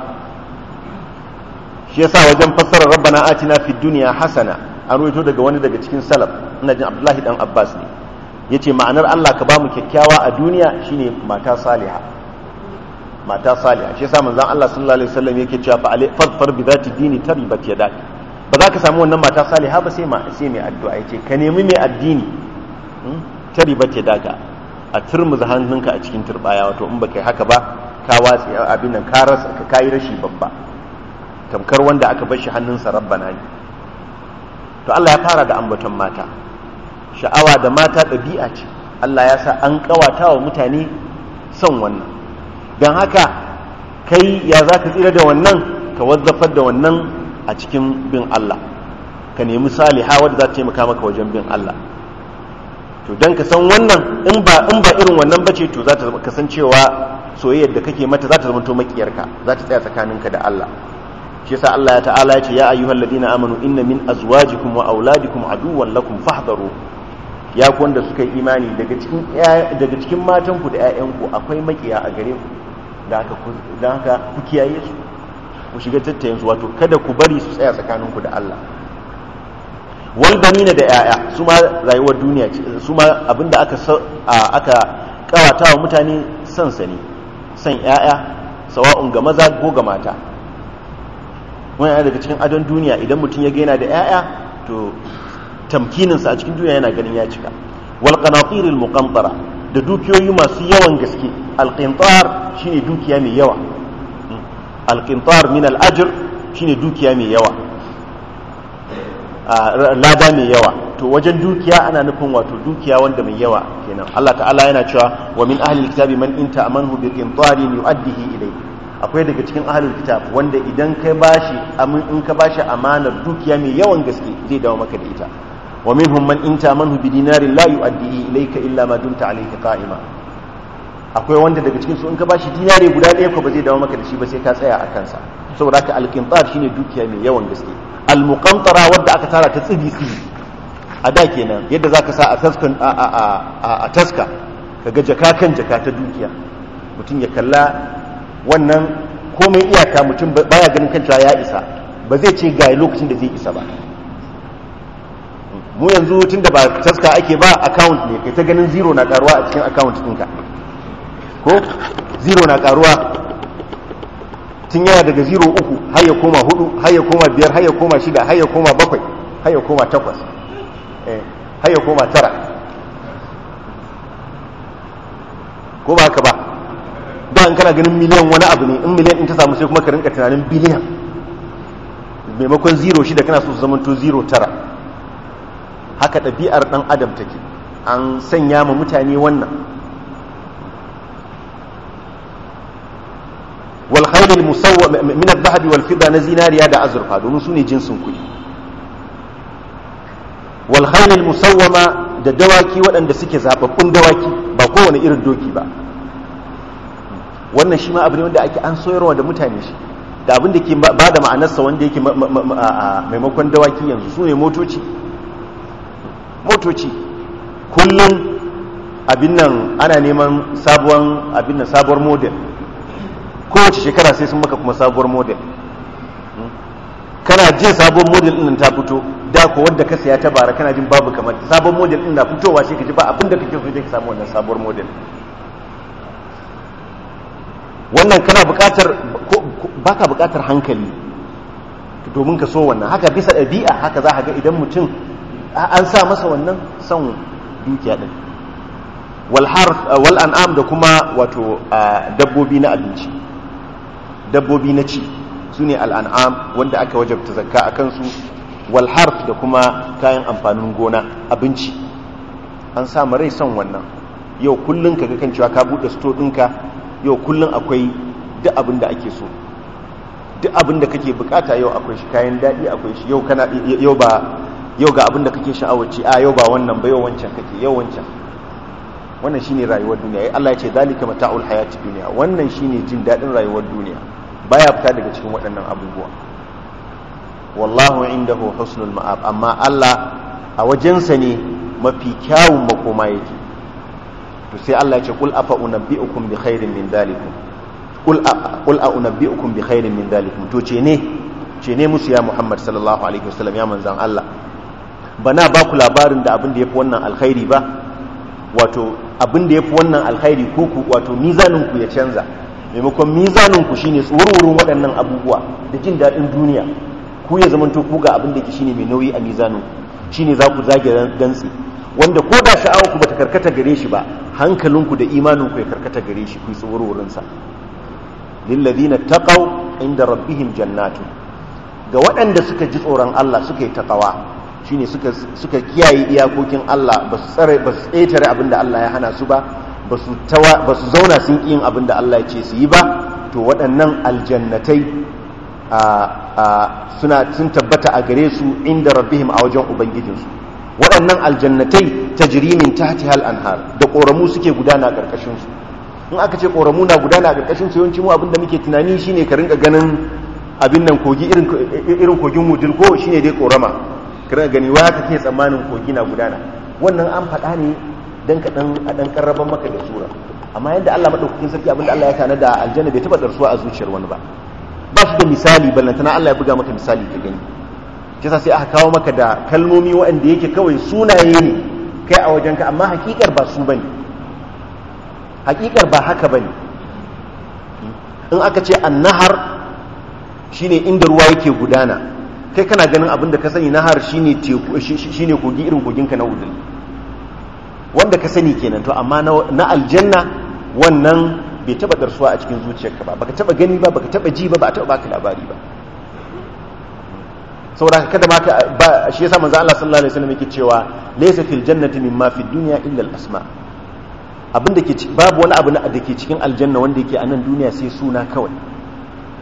shi yasa wajen fassarar rabbana atina fid dunya hasana an ruwaito daga wani daga cikin salaf ina jin abdullahi dan abbas ne yace ma'anar Allah ka bamu kyakkyawa a duniya shine mata saliha mata saliha shi yasa manzon Allah sallallahu alaihi wasallam yake cewa fa farfar bi zati dini taribat yadak ba za ka samu wannan mata saliha ba sai ma sai mai addu'a yace ka nemi mai addini taribat yadaka a turmuza hannunka a cikin turbaya wato in baka yi haka ba ka watsi abin nan ka rasa ka kai rashi babba tamkar wanda aka bar shi hannunsa rabbana ne to Allah ya fara da ambaton mata sha'awa da mata ɗabi'a ce Allah ya sa an kawata wa mutane son wannan don haka kai ya za ka tsira da wannan ka wazzafar da wannan a cikin bin Allah ka nemi saliha wadda za ta taimaka maka wajen bin Allah to don ka san wannan in ba in ba irin wannan bace to za ta kasancewa soyayyar da kake mata za ta zama to makiyarka za ta tsaya tsakaninka da Allah shi yasa Allah ya ta'ala ya ce ya ayyuhal ladina amanu inna min azwajikum wa auladikum aduwwan lakum fahdharu ya ku wanda suka yi imani daga cikin daga cikin matan ku da ƴaƴan ku akwai makiya a gare ku da haka ku da haka ku kiyaye su ku shiga tattayin su wato kada ku bari su tsaya tsakaninku da Allah wal banina da ƴaƴa su ma rayuwar duniya ce su ma abinda aka aka kawata wa mutane san sa ne san ƴaƴa sawa'un ga maza ko ga mata wani daga cikin adon duniya idan mutum ya gaina da 'ya'ya to tamkininsa a cikin duniya yana ganin ya cika wal qanatiril muqantara da dukiyoyi masu yawan gaske al qintar shine dukiya mai yawa al qintar min al ajr shine dukiya mai yawa lada mai yawa to wajen dukiya ana nufin wato dukiya wanda mai yawa kenan Allah ta'ala yana cewa wa min ahli alkitabi man in ta'amanhu bi qintarin yu'addihi ilayk akwai daga cikin ahlul kitab wanda idan kai bashi amin in ka bashi amanar dukiya mai yawan gaske zai dawo maka da ita wa minhum man inta manhu bi dinarin la yu'addi ilayka illa ma dumta alayhi qa'ima akwai wanda daga cikin su in ka bashi dinare guda ɗaya ko ba zai dawo maka da shi ba sai ka tsaya a kansa saboda haka alqintar shine dukiya mai yawan gaske almuqantara wadda aka tara ta tsibi tsibi a da kenan yadda zaka sa a taskan a a a a taska kaga jaka kan jaka ta dukiya mutum ya kalla wannan komai iyaka mutum baya ganin kan cewa ya isa ba zai ce ga lokacin da zai isa ba mu yanzu tunda ba taska ake ba account ne kai ta ganin zero na karuwa a cikin account ɗinka ko zero na karuwa tun yana daga zero uku har ya koma hudu har ya koma biyar har ya koma shida har ya koma bakwai har ya koma takwas har ya koma tara ko ba haka ba da in kana ganin miliyan wani abu ne in miliyan in ta samu sai kuma ka rinka tunanin biliyan maimakon zero shida kana so su zamanto zero tara haka ɗabi'ar ɗan adam take an sanya ma mutane wannan wal khairul musawwa min adh-dhahabi wal fidda na zinariya da azurfa domin su ne jinsin kuɗi wal khairul musawwama da dawaki waɗanda suke zababbun dawaki ba kowane irin doki ba wannan shi ma abu ne wanda ake an soyarwa da mutane shi da abin da ke ba da ma'anarsa wanda yake maimakon dawaki yanzu su ne motoci motoci kullum abin nan ana neman sabuwar abin nan sabuwar model kowace shekara sai sun maka kuma sabuwar model kana jin sabuwar model din ta fito da ko wanda ka saya ta bara kana jin babu kamar sabuwar model din na fitowa sai ka ji ba abin da kake so sai ka samu wannan sabuwar model wannan kana buƙatar baka buƙatar hankali domin ka so wannan haka bisa ɗabi'a haka za ka ga idan mutum an sa masa wannan son dukiya din wal an'am da kuma wato dabbobi na abinci dabbobi na ci su ne al'an'am wanda aka wajabta zakka a kansu wal harf da kuma kayan amfanin gona abinci an sa rai son wannan yau kullum ka ga kan cewa ka buɗe sto ɗinka yau kullum akwai duk abin da ake so duk abin da kake bukata yau akwai shi kayan daɗi akwai shi yau kana yau ba yau ga abin da kake sha'awaci a yau ba wannan ba yau wancan kake yau wancan wannan shine rayuwar duniya Allah ya ce zalika mata'ul hayati duniya wannan shine jin dadin rayuwar duniya baya fita daga cikin waɗannan abubuwa wallahu indahu husnul ma'ab amma Allah a wajensa ne mafi kyawun makoma yake to sai Allah ya ce qul afa unabbi'ukum bi khairin min dhalikum qul qul a unabbi'ukum bi khairin min dhalikum to ce ne ce ne musu ya Muhammad sallallahu alaihi wasallam ya manzan Allah bana ba ku labarin da abin da yafi wannan alkhairi ba wato abin da yafi wannan alkhairi ko ku wato mizanin ku ya canza maimakon mizanin ku shine tsururin waɗannan abubuwa da jin daɗin duniya ku ya zamanto ku ga abin da ke shine mai nauyi a mizanin ku shine za ku zage dantsi wanda ko da sha'awar ku bata karkata gare shi ba hankalinku da imanin ku ya karkata gare shi ku yi tsururin sa lillazina taqaw inda rabbihim jannatu ga waɗanda suka ji tsoron Allah suka yi taqawa shine suka suka kiyaye iyakokin Allah ba su tsare ba su tsetare abinda Allah ya hana su ba ba su tawa ba su zauna sun yin abinda Allah ya ce su yi ba to waɗannan aljannatai suna sun tabbata a gare su inda rabbihim a wajen ubangijinsu waɗannan aljannatai tajri min tahtiha al-anhar da ƙoramu suke gudana a ƙarƙashin su in aka ce ƙoramu na gudana a ƙarƙashin su yawanci mu abinda muke tunani shine ka rinka ganin abin nan kogi irin kogin wudil ko shine dai ƙorama ka rinka gani wa kake tsammanin kogi na gudana wannan an faɗa ne dan ka dan a dan karraban maka da sura amma yadda Allah madaukakin sarki abinda Allah ya tana da aljanna bai taba darsuwa a zuciyar wani ba ba su da misali ballantana Allah ya buga maka misali ka gani kisa sai aka kawo maka da kalmomi waɗanda yake kawai sunaye ne kai a wajenka amma hakikar ba su bane hakikar ba haka bane in aka ce annahar shine inda ruwa yake gudana kai kana ganin abin da ka sani nahar shine teku shine kogi irin koginka na wudul wanda ka sani kenan to amma na aljanna wannan bai taba darsuwa a cikin zuciyarka ba baka taba gani ba baka taba ji ba ba a taba baka labari ba saboda kada ma ba shi yasa manzo Allah sallallahu alaihi wasallam yake cewa laysa fil jannati mimma fid dunya illa al asma abin da ke babu wani abu da ke cikin aljanna wanda yake a nan duniya sai suna kawai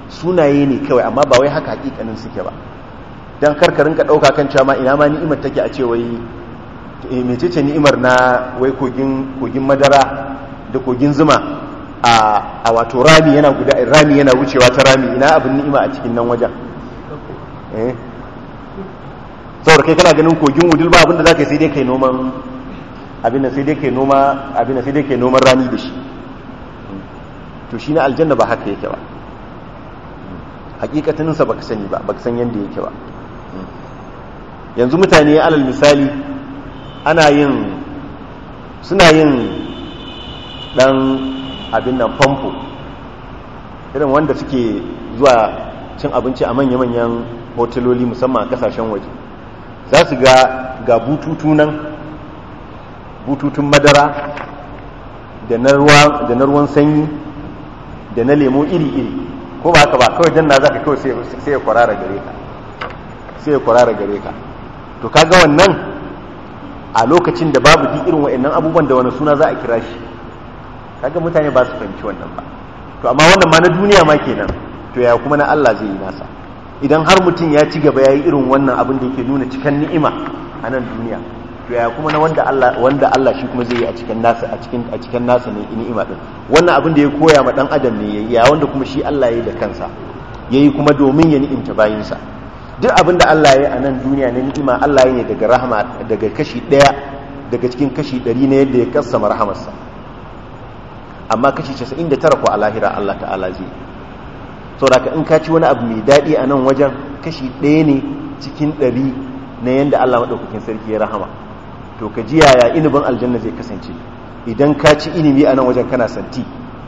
sunaye ne kawai amma ba wai haka hakikanin suke ba dan karkarin ka dauka kan cewa ma ina ma ni'imar take a ce wai eh mecece ni'imar na wai kogin kogin madara da kogin zuma a a wato rami yana guda rami yana wucewa ta rami ina abin ni'ima a cikin nan wajen eh saboda kai kana ganin kogin wudil ba abinda zaka yi sai dai kai noman abin sai dai kai noma abin sai dai kai noman rani da shi to shi na aljanna ba haka yake ba hakikataninsa baka sani ba baka san yanda yake ba yanzu mutane alal misali ana yin suna yin dan abin nan famfo irin wanda suke zuwa cin abinci a manya-manyan hoteloli musamman a kasashen waje za su ga ga bututu nan bututun madara da na ruwan sanyi da na lemo iri-iri ko ba haka ba kawai janna za ka kawai sai ya kwarara gare ka sai ya kwarara gare ka to kaga wannan a lokacin da babu duk irin wa'annan abubuwan da wani suna za a kira shi kaga mutane ba su fahimci wannan ba to amma wannan ma na duniya ma kenan to ya kuma na Allah zai yi nasa idan har mutum ya ci gaba ya yi irin wannan abin da yake nuna cikin ni'ima a nan duniya to ya kuma na wanda Allah wanda Allah shi kuma zai yi a cikin nasa a cikin a cikin nasa ne ni'ima din wannan abin da ya koya ma dan adam ne yayi ya wanda kuma shi Allah yayi da kansa yayi kuma domin ya ni'imta bayinsa duk abin da Allah yayi a nan duniya ne ni'ima Allah yayi daga rahama daga kashi daya daga cikin kashi 100 ne yadda ya kassama rahamarsa amma kashi 99 ko a lahira Allah ta'ala zai saboda in ka ci wani abu mai daɗi a nan wajen kashi ɗaya ne cikin ɗari na yadda Allah maɗaukakin sarki ya rahama to ka ji yaya inibin aljanna zai kasance idan ka ci inibi a nan wajen kana santi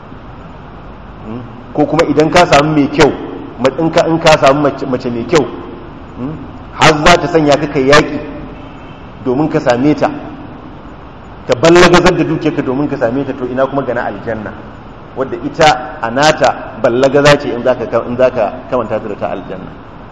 ko kuma idan ka samu mai kyau in ka samu mace mai kyau har za ta sanya ka kai yaƙi domin ka same ta ka ballagazar da dukiyarka domin ka same ta to ina kuma gana aljanna wadda ita a nata ballagaza ce in zaka kamanta ta da ta aljanna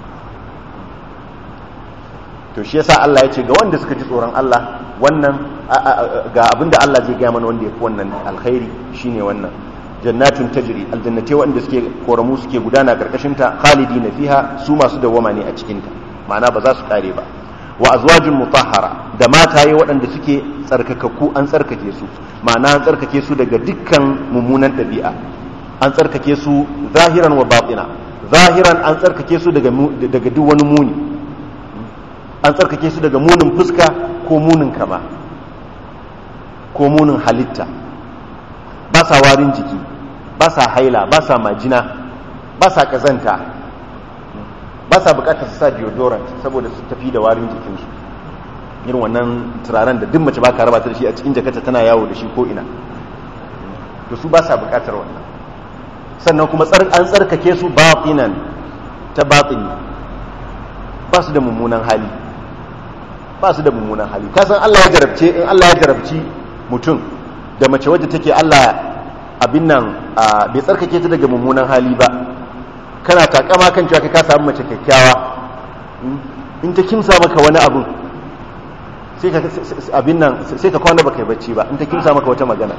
to shi yasa Allah ya ce ga wanda suka ji tsoron Allah wannan ga abinda Allah zai gaya mana wanda ya fi wannan alkhairi shine wannan jannatun tajri aljannate wanda suke koramu suke gudana karkashin ta khalidina fiha su masu dawama ne a cikin ta ma'ana ba za su kare ba wa azwajun mutahhara da mataye waɗanda suke tsarkakakku an tsarkake su ma'ana an tsarkake su daga dukkan mummunan ɗabi'a an tsarkake su zahiran wa batina zahiran an tsarkake su daga daga duk wani muni an tsarkake su daga munin fuska ko munin kama ko munin halitta ba sa warin jiki ba sa haila ba sa majina ba sa kazanta ba sa bukatar su sa deodorant saboda su tafi da warin jikinsu irin wannan turaren da duk mace ba ka raba ta da shi a cikin jakarta tana yawo da shi ko ina to su ba sa bukatar wannan sannan kuma an tsarkake su batinan ta batini ba su da mummunan hali ba su da mummunan hali kasan Allah ya jarabce in Allah ya jarabci mutum da mace wadda take Allah abin nan bai tsarkake ta daga mummunan hali ba kana takama kan cewa ka samu mace kyakkyawa in ta kimsa maka wani abun sai ka abin nan sai ka kwana baka yi bacci ba in ta kimsa maka wata magana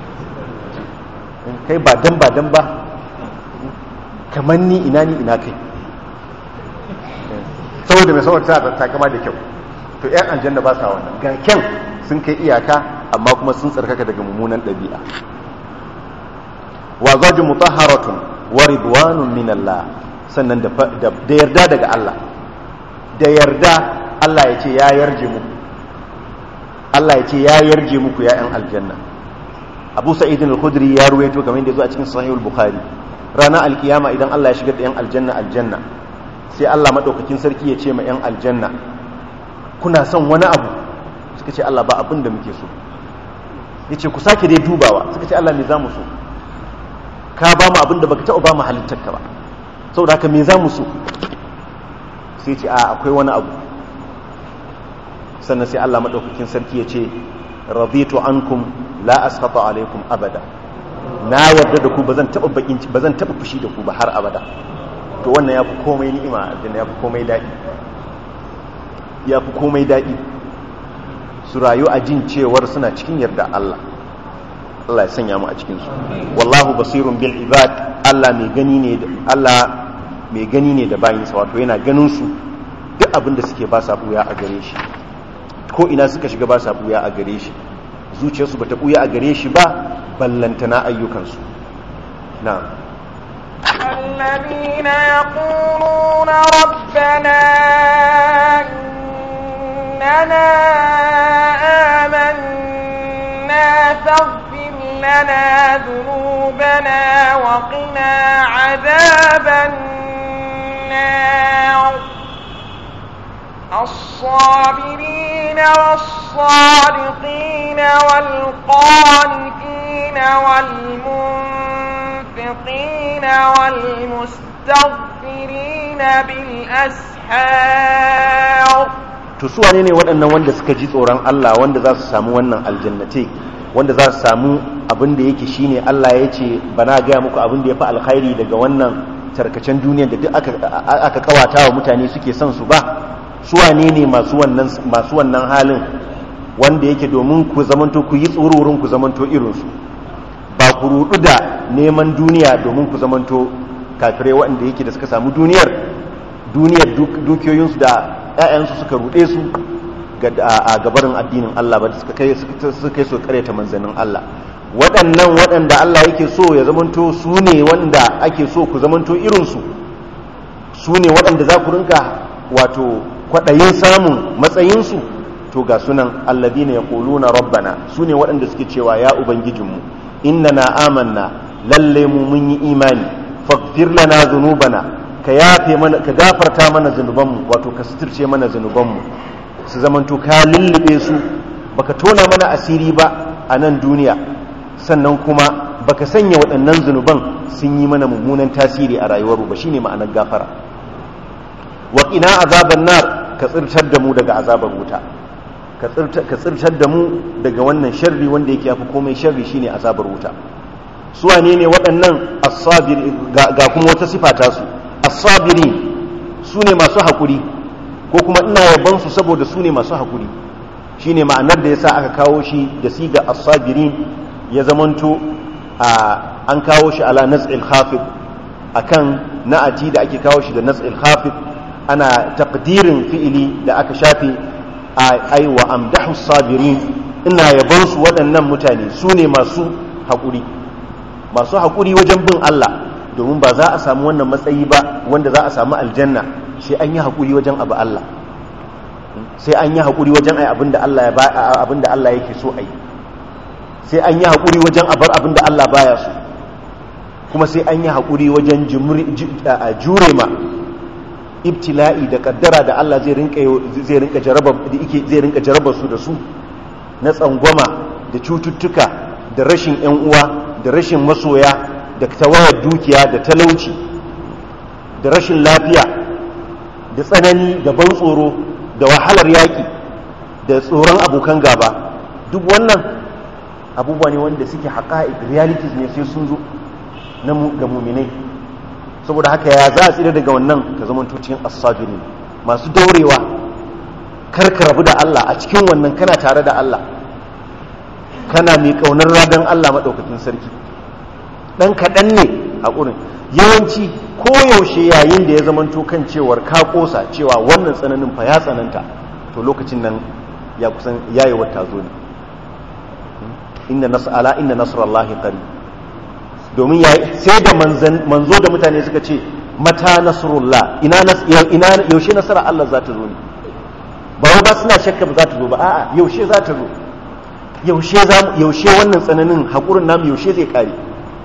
kai ba dan ba dan ba kamar ni ina ni ina kai saboda mai saboda ta takama da kyau to yan aljanna ba sa wannan ga kyan sun kai iyaka amma kuma sun tsarkaka daga mummunan ɗabi'a wa zajin mutahharatun wa ridwanun min Allah sannan da yarda daga Allah da yarda Allah ya ce ya yarje muku Allah ya ce ya yarje muku ya yan aljanna Abu Sa'id al-Khudri ya ruwaito kamar yadda zo a cikin Sahih al-Bukhari ranar alkiyama idan Allah ya shigar da yan aljanna aljanna sai Allah madaukakin sarki ya ce ma yan aljanna kuna son wani abu suka ce Allah ba abin da muke so yace ku sake dai dubawa suka ce Allah me za mu so ka ba mu abin da baka taɓa ba mu halittarka ba saboda haka me za mu so sai ce a akwai wani abu sannan sai Allah maɗaukakin sarki ya ce raditu ankum la askhata alaikum abada na yarda da ku ba zan taɓa bakin ba zan taɓa fushi da ku ba har abada to wannan yafi komai ni'ima aljanna yafi komai daɗi yafi komai daɗi su rayu a jin cewar suna cikin yarda Allah Allah ya sanya mu a cikinsu wallahu basirun bil ibad Allah mai gani ne Allah mai gani ne da bayinsa wato yana ganin su duk abin da suke ba sa buya a gare shi ko ina suka shiga ba sa buya a gare shi zuciyarsu ba ta buya a gare shi ba ballantana ayyukansu na الذين يقولون ربنا إننا آمنا فاغفر لنا ذنوبنا وقنا عذاب النار الصابرين والصادقين والقانتين والمنفقين والمستغفرين بالأسحار to su wane ne waɗannan wanda suka ji tsoron Allah wanda za su samu wannan aljannate wanda za su samu abin da yake shine Allah ya ce bana gaya muku abin da ya fi alkhairi daga wannan tarkacen duniyar da duk aka kawata wa mutane suke son su ba su wane ne masu wannan masu wannan halin wanda yake domin ku zamanto ku yi tsororin ku zamanto irinsu ba ku rudu da neman duniya domin ku zamanto kafirai waɗanda yake da suka samu duniyar duniyar dukiyoyinsu da 'ya'yansu suka ruɗe su a gabarin addinin Allah ba suka kai suka kai su karyata manzannin Allah waɗannan waɗanda Allah yake so ya zamanto su ne wanda ake so ku zamanto irinsu su ne waɗanda za ku rinka wato kwaɗayin samun matsayinsu to ga sunan alladina yaquluna rabbana su ne waɗanda suke cewa ya ubangijinmu innana amanna lalle mu mun yi imani faghfir lana dhunubana ka yafe mana ka gafarta mana zunubanmu wato ka suturce mana zunubanmu su zamanto ka lullube su baka tona mana asiri ba a nan duniya sannan kuma baka sanya waɗannan zunuban sun yi mana mummunan tasiri a rayuwar ba shine ma'anar gafara wa qina azaban nar ka tsirtar da mu daga azabar wuta ka tsirtar da mu daga wannan sharri wanda yake yafi komai sharri shine azabar wuta su wane ne waɗannan as-sabir ga kuma wata sifa ta su as-sabiri su ne masu hakuri ko kuma ina yaban su saboda su ne masu hakuri shine ma'anar da yasa aka kawo shi da siga as-sabirin ya zamanto an kawo shi ala naz'il khafid akan na'ati da ake kawo shi da naz'il khafid ana taqdirin fi'ili da aka shafe ai wa amdahu sabirin ina yaban su waɗannan mutane su ne masu haƙuri masu haƙuri wajen bin Allah domin ba za a samu wannan matsayi ba wanda za a samu aljanna sai an yi haƙuri wajen abu Allah sai an yi haƙuri wajen ai abinda Allah ya abinda Allah yake so ai sai an yi haƙuri wajen abar abinda Allah baya so kuma sai an yi haƙuri wajen jure ma ibtila'i da kaddara da Allah zai rinka zai rinka jaraba da yake zai rinka jaraba su da su na tsangwama da cututtuka da rashin ƴan uwa da rashin masoya da tawayar dukiya da talauci da rashin lafiya da tsanani da ban tsoro da wahalar yaƙi da tsoron abokan gaba duk wannan abubuwa ne wanda suke haƙa'iq realities ne sai sun zo na ga muminai saboda haka ya za a tsira daga wannan ka zama cikin asabirin masu daurewa karka rabu da Allah a cikin wannan kana tare da Allah kana mai kaunar radan Allah maɗaukakin sarki ɗan kaɗan ne a ƙurin yawanci koyaushe yayin da ya zamanto kan cewar ka ƙosa cewa wannan tsananin fa ya tsananta to lokacin nan ya kusan yayi wata zo ne inna nas'ala inna nasrallahi qarib domin ya sai da manzo da mutane suka ce mata nasrullah ina ina yaushe nasara Allah za ta zo ne ba wai ba suna shakka ba za ta zo ba a'a yaushe za ta zo yaushe za yaushe wannan tsananin hakurin namu yaushe zai kare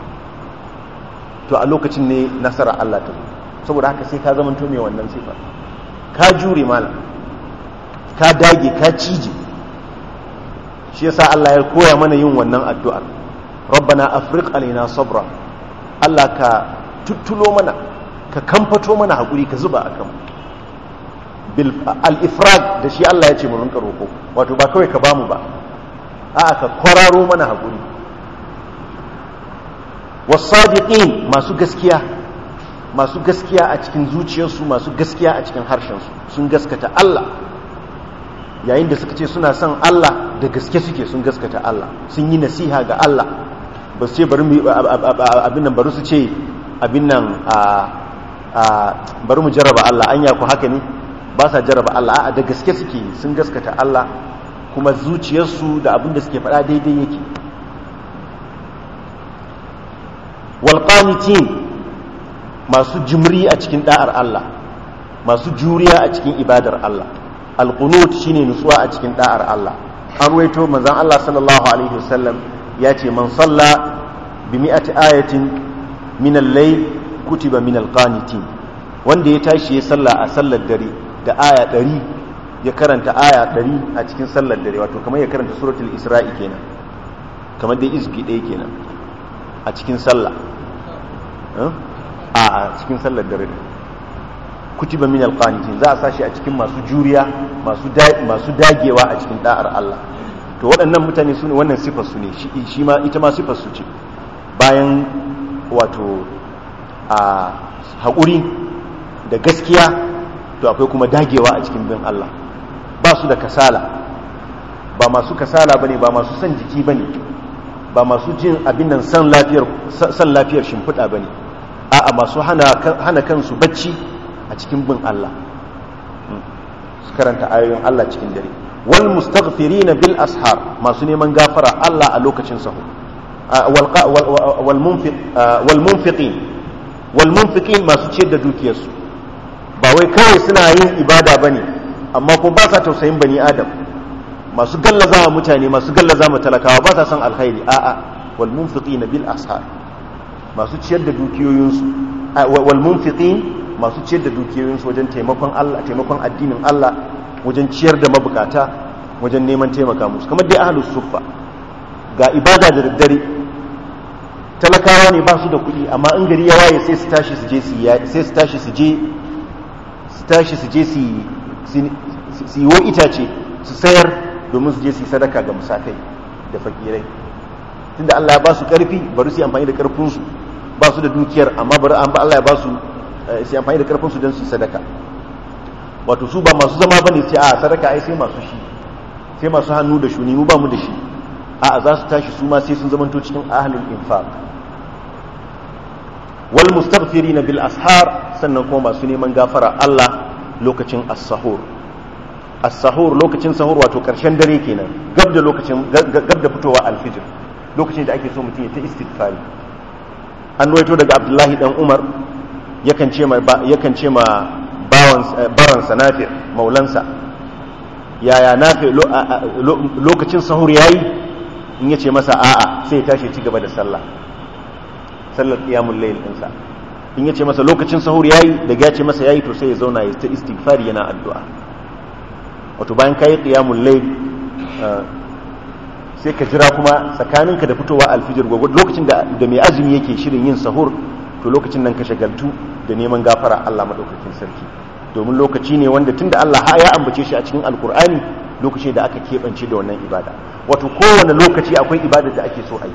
to a lokacin ne nasara Allah ta zo saboda haka sai ka zama to mai wannan sifa ka jure malam ka dage ka cije shi yasa Allah ya koya mana yin wannan addu'ar rabbana afriq alaina sabra Allah ka tuttulo mana ka kamfato mana hakuri ka zuba akan bil al-ifrag da shi Allah ya ce mu rinka roko wato ba kawai ka bamu ba a'a ka kwararo mana hakuri wasadiqin masu gaskiya masu gaskiya a cikin zuciyarsu masu gaskiya a cikin harshensu sun gaskata Allah yayin da suka ce suna son Allah da gaske suke sun gaskata Allah sun yi nasiha ga Allah ba su ce bari abin nan bari su ce abin nan a bari mu jarraba Allah anya ku haka ne ba sa jarraba Allah a da gaske suke sun gaskata Allah kuma zuciyarsu da abin da suke faɗa daidai yake walƙanitin masu jimri a cikin ɗa'ar Allah masu juriya a cikin ibadar Allah alƙunut shine nutsuwa a cikin ɗa'ar Allah an ruwaito manzon Allah sallallahu alaihi wasallam ya ce man salla bi mi'ati ayatin min al-layl kutiba min al-qanitin wanda ya tashi ya salla a sallar dare da aya 100 ya karanta aya 100 a cikin sallar dare wato kamar ya karanta suratul isra'i kenan kamar dai izbi ɗaya kenan a cikin sallah a cikin sallar dare kutiba min alqanitin za a sashi a cikin masu juriya masu masu dagewa a cikin da'ar Allah to waɗannan mutane su ne wannan sifar su ne shi ma ita ma sifar su ce bayan wato a haƙuri da gaskiya to akwai kuma dagewa a cikin bin Allah ba su da kasala ba masu kasala bane ba masu son jiki bane ba masu jin abin nan san lafiyar san lafiyar shimfiɗa bane a'a masu hana hana kansu bacci a cikin bin Allah su karanta ayoyin Allah cikin dare wal mustaghfirina bil ashar masu neman gafara Allah a lokacin sahur wal munfiq wal munfiqin wal munfiqin masu ciyar da dukiyarsu ba wai kawai suna yin ibada bane amma kuma ba sa tausayin bani adam masu gallaza wa mutane masu gallaza ma talakawa ba sa son alkhairi a'a wal munfiqina bil ashar masu ciyar da dukiyoyinsu wal munfiqin masu ciyar da dukiyoyinsu wajen taimakon Allah taimakon addinin Allah wajen ciyar da mabukata wajen neman taimaka musu kamar dai ahlus suffa ga ibada da daddare talakawa ne ba su da kuɗi amma in gari ya waye sai su tashi su je su sai su tashi su je su tashi su je su su yi itace su sayar domin su je su yi sadaka ga musakai da fakirai tunda Allah ya ba su ƙarfi bari su yi amfani da ƙarfinsu ba su da dukiyar amma bari an ba Allah ya ba su su yi amfani da ƙarfinsu don su yi sadaka wato su ba masu zama bane sai a sadaka ai sai masu shi sai masu hannu da shuni mu ba mu da shi a za su tashi su ma sai sun zamanto cikin ahlul infaq wal mustaghfirina bil ashar sannan kuma masu neman gafara Allah lokacin as-sahur as-sahur lokacin sahur wato karshen dare kenan gab da lokacin gab da fitowa al-fijr lokacin da ake so mutum ya ta istighfari an waito daga Abdullahi dan Umar yakan ce ma yakan ce ma bawan baransa Nafi maulansa yaya Nafi lokacin sahur yayi in yace masa a'a sai ya tashi ci gaba da sallah sallar qiyamul layl ɗinsa in yace masa lokacin sahur yayi daga ya ce masa yayi to sai ya zauna ya ta istighfari yana addu'a wato bayan kayi qiyamul layl sai ka jira kuma tsakaninka da fitowa alfijir gwagwad lokacin da da mai azumi yake shirin yin sahur to lokacin nan ka shagaltu da neman gafara Allah madaukakin sarki domin lokaci ne wanda tunda Allah ha ya ambace shi a cikin alkur'ani lokaci da aka keɓance da wannan ibada wato kowane lokaci akwai ibada da ake so a yi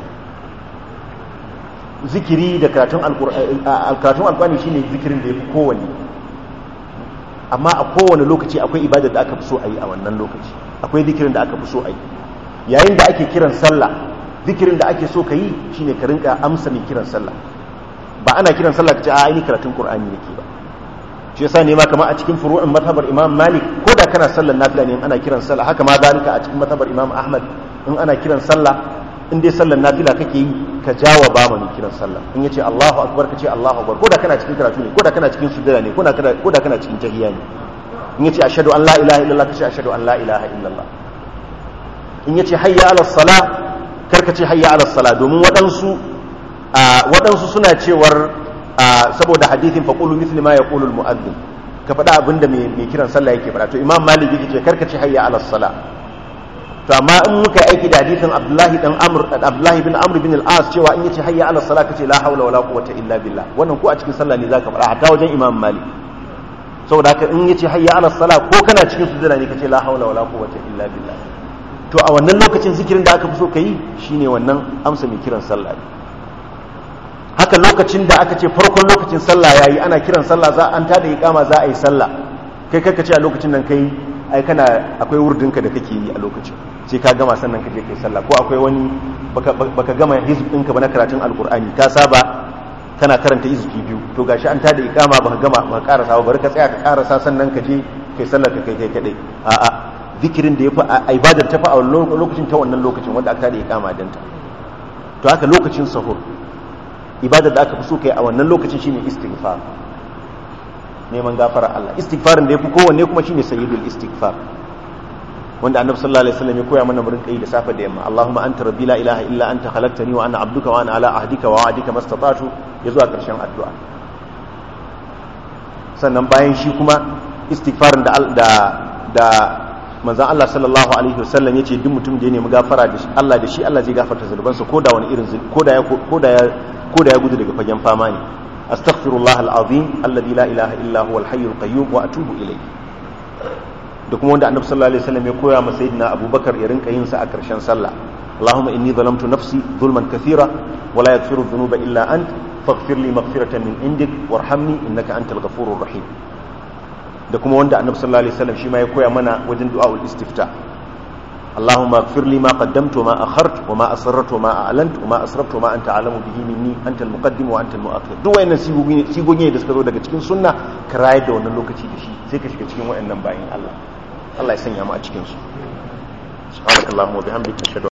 zikiri da karatun alkur'ani shine zikirin da ya fi kowanne amma a kowane lokaci akwai ibada da aka fi so a yi a wannan lokaci akwai zikirin da aka fi so a yi yayin da ake kiran sallah zikirin da ake so ka yi shine ka rinka amsa mai kiran sallah ba ana kiran sallah ka ce a aini karatun qur'ani nake ba shi yasa ne ma kamar a cikin furu'in mazhabar imam malik ko da kana sallar nafila ne in ana kiran sallah haka ma zalika a cikin mazhabar imam ahmad in ana kiran sallah in dai sallar nafila kake yi ka jawa ba mai kiran sallah in yace Allahu akbar ka ce Allahu akbar ko da kana cikin karatu ne ko da kana cikin sujada ne ko da kana cikin tahiyya ne in yace ashhadu an la ilaha illallah ka ce ashhadu an la ilaha illallah in yace hayya ala sala kar ka ce hayya ala sala domin waɗansu waɗansu suna cewar saboda hadithin faqulu mithli ma yaqulu al-mu'adhdhin ka faɗa abinda mai kiran sallah yake faɗa to imam malik yake ce kar ka ce hayya ala sala to amma in muka aiki da hadisin abdullahi dan amr abdullahi bin amr bin al-as cewa in yace hayya ala salat kace la hawla wala quwwata illa billah wannan ko a cikin sallah ne zaka fara hatta wajen imam malik saboda haka in yace hayya ala salat ko kana cikin sujada ne kace la hawla wala quwwata illa billah to a wannan lokacin zikirin da aka fi so kai shine wannan amsa mai kiran sallah haka lokacin da aka ce farkon lokacin sallah yayi ana kiran sallah za an tada iqama za a yi sallah kai kai kace a lokacin nan kai ai kana akwai wurdinka da kake yi a lokacin sai ka gama sannan ka je kai sallah ko akwai wani baka, baka gama hizb ɗinka ba na karatun alkur'ani ka saba kana karanta izuki biyu to gashi an tada ikama ba gama ba karasa ba bari ka tsaya ka karasa sannan ka je kai sallar ka kai kai kadai a'a zikirin da yafi a ibadar ta fa a lokacin ta wannan lokacin wanda aka tada ikama dan ta to haka lokacin sahur ibadar da aka fi so kai a wannan lokacin shine istighfar neman gafara Allah istighfarin da yafi kowanne kuma shine sayyidul istighfar wanda annabi sallallahu alaihi wasallam ya koya mana murin kai da safe da yamma Allahumma anta rabbi la ilaha illa anta khalaqtani wa ana abduka wa ana ala ahdika wa wa'dika mastata'tu ya zuwa karshen addu'a sannan bayan shi kuma istighfarin da da da manzon Allah sallallahu alaihi wasallam yace duk mutum da ya nemi gafara da shi Allah da shi Allah zai gafarta zunubansa koda wani irin koda ya koda ya koda ya gudu daga fagen fama ne astaghfirullah alazim alladhi la ilaha illa huwa alhayyul qayyum wa atubu ilayhi da kuma wanda annabi sallallahu alaihi wasallam ya koya masa sayyidina abubakar ya rinka yin sa a karshen sallah allahumma inni zalamtu nafsi zulman kathira wa la yaghfiru dhunuba illa ant faghfir li maghfiratan min indik warhamni innaka antal ghafurur rahim da kuma wanda annabi sallallahu alaihi wasallam shi ma ya koya mana wajen du'aul istifta اللهم اغفر لي ما قدمت وما اخرت وما اسررت وما اعلنت وما اسرفت وما انت اعلم به مني انت المقدم وانت المؤخر duk wayannan sigogi da suka zo daga cikin sunna ka rayar da wannan lokaci da shi sai ka shiga cikin wayannan bayin Allah Allah ya sanya mu a cikin su subhanakallahumma wa bihamdika ashhadu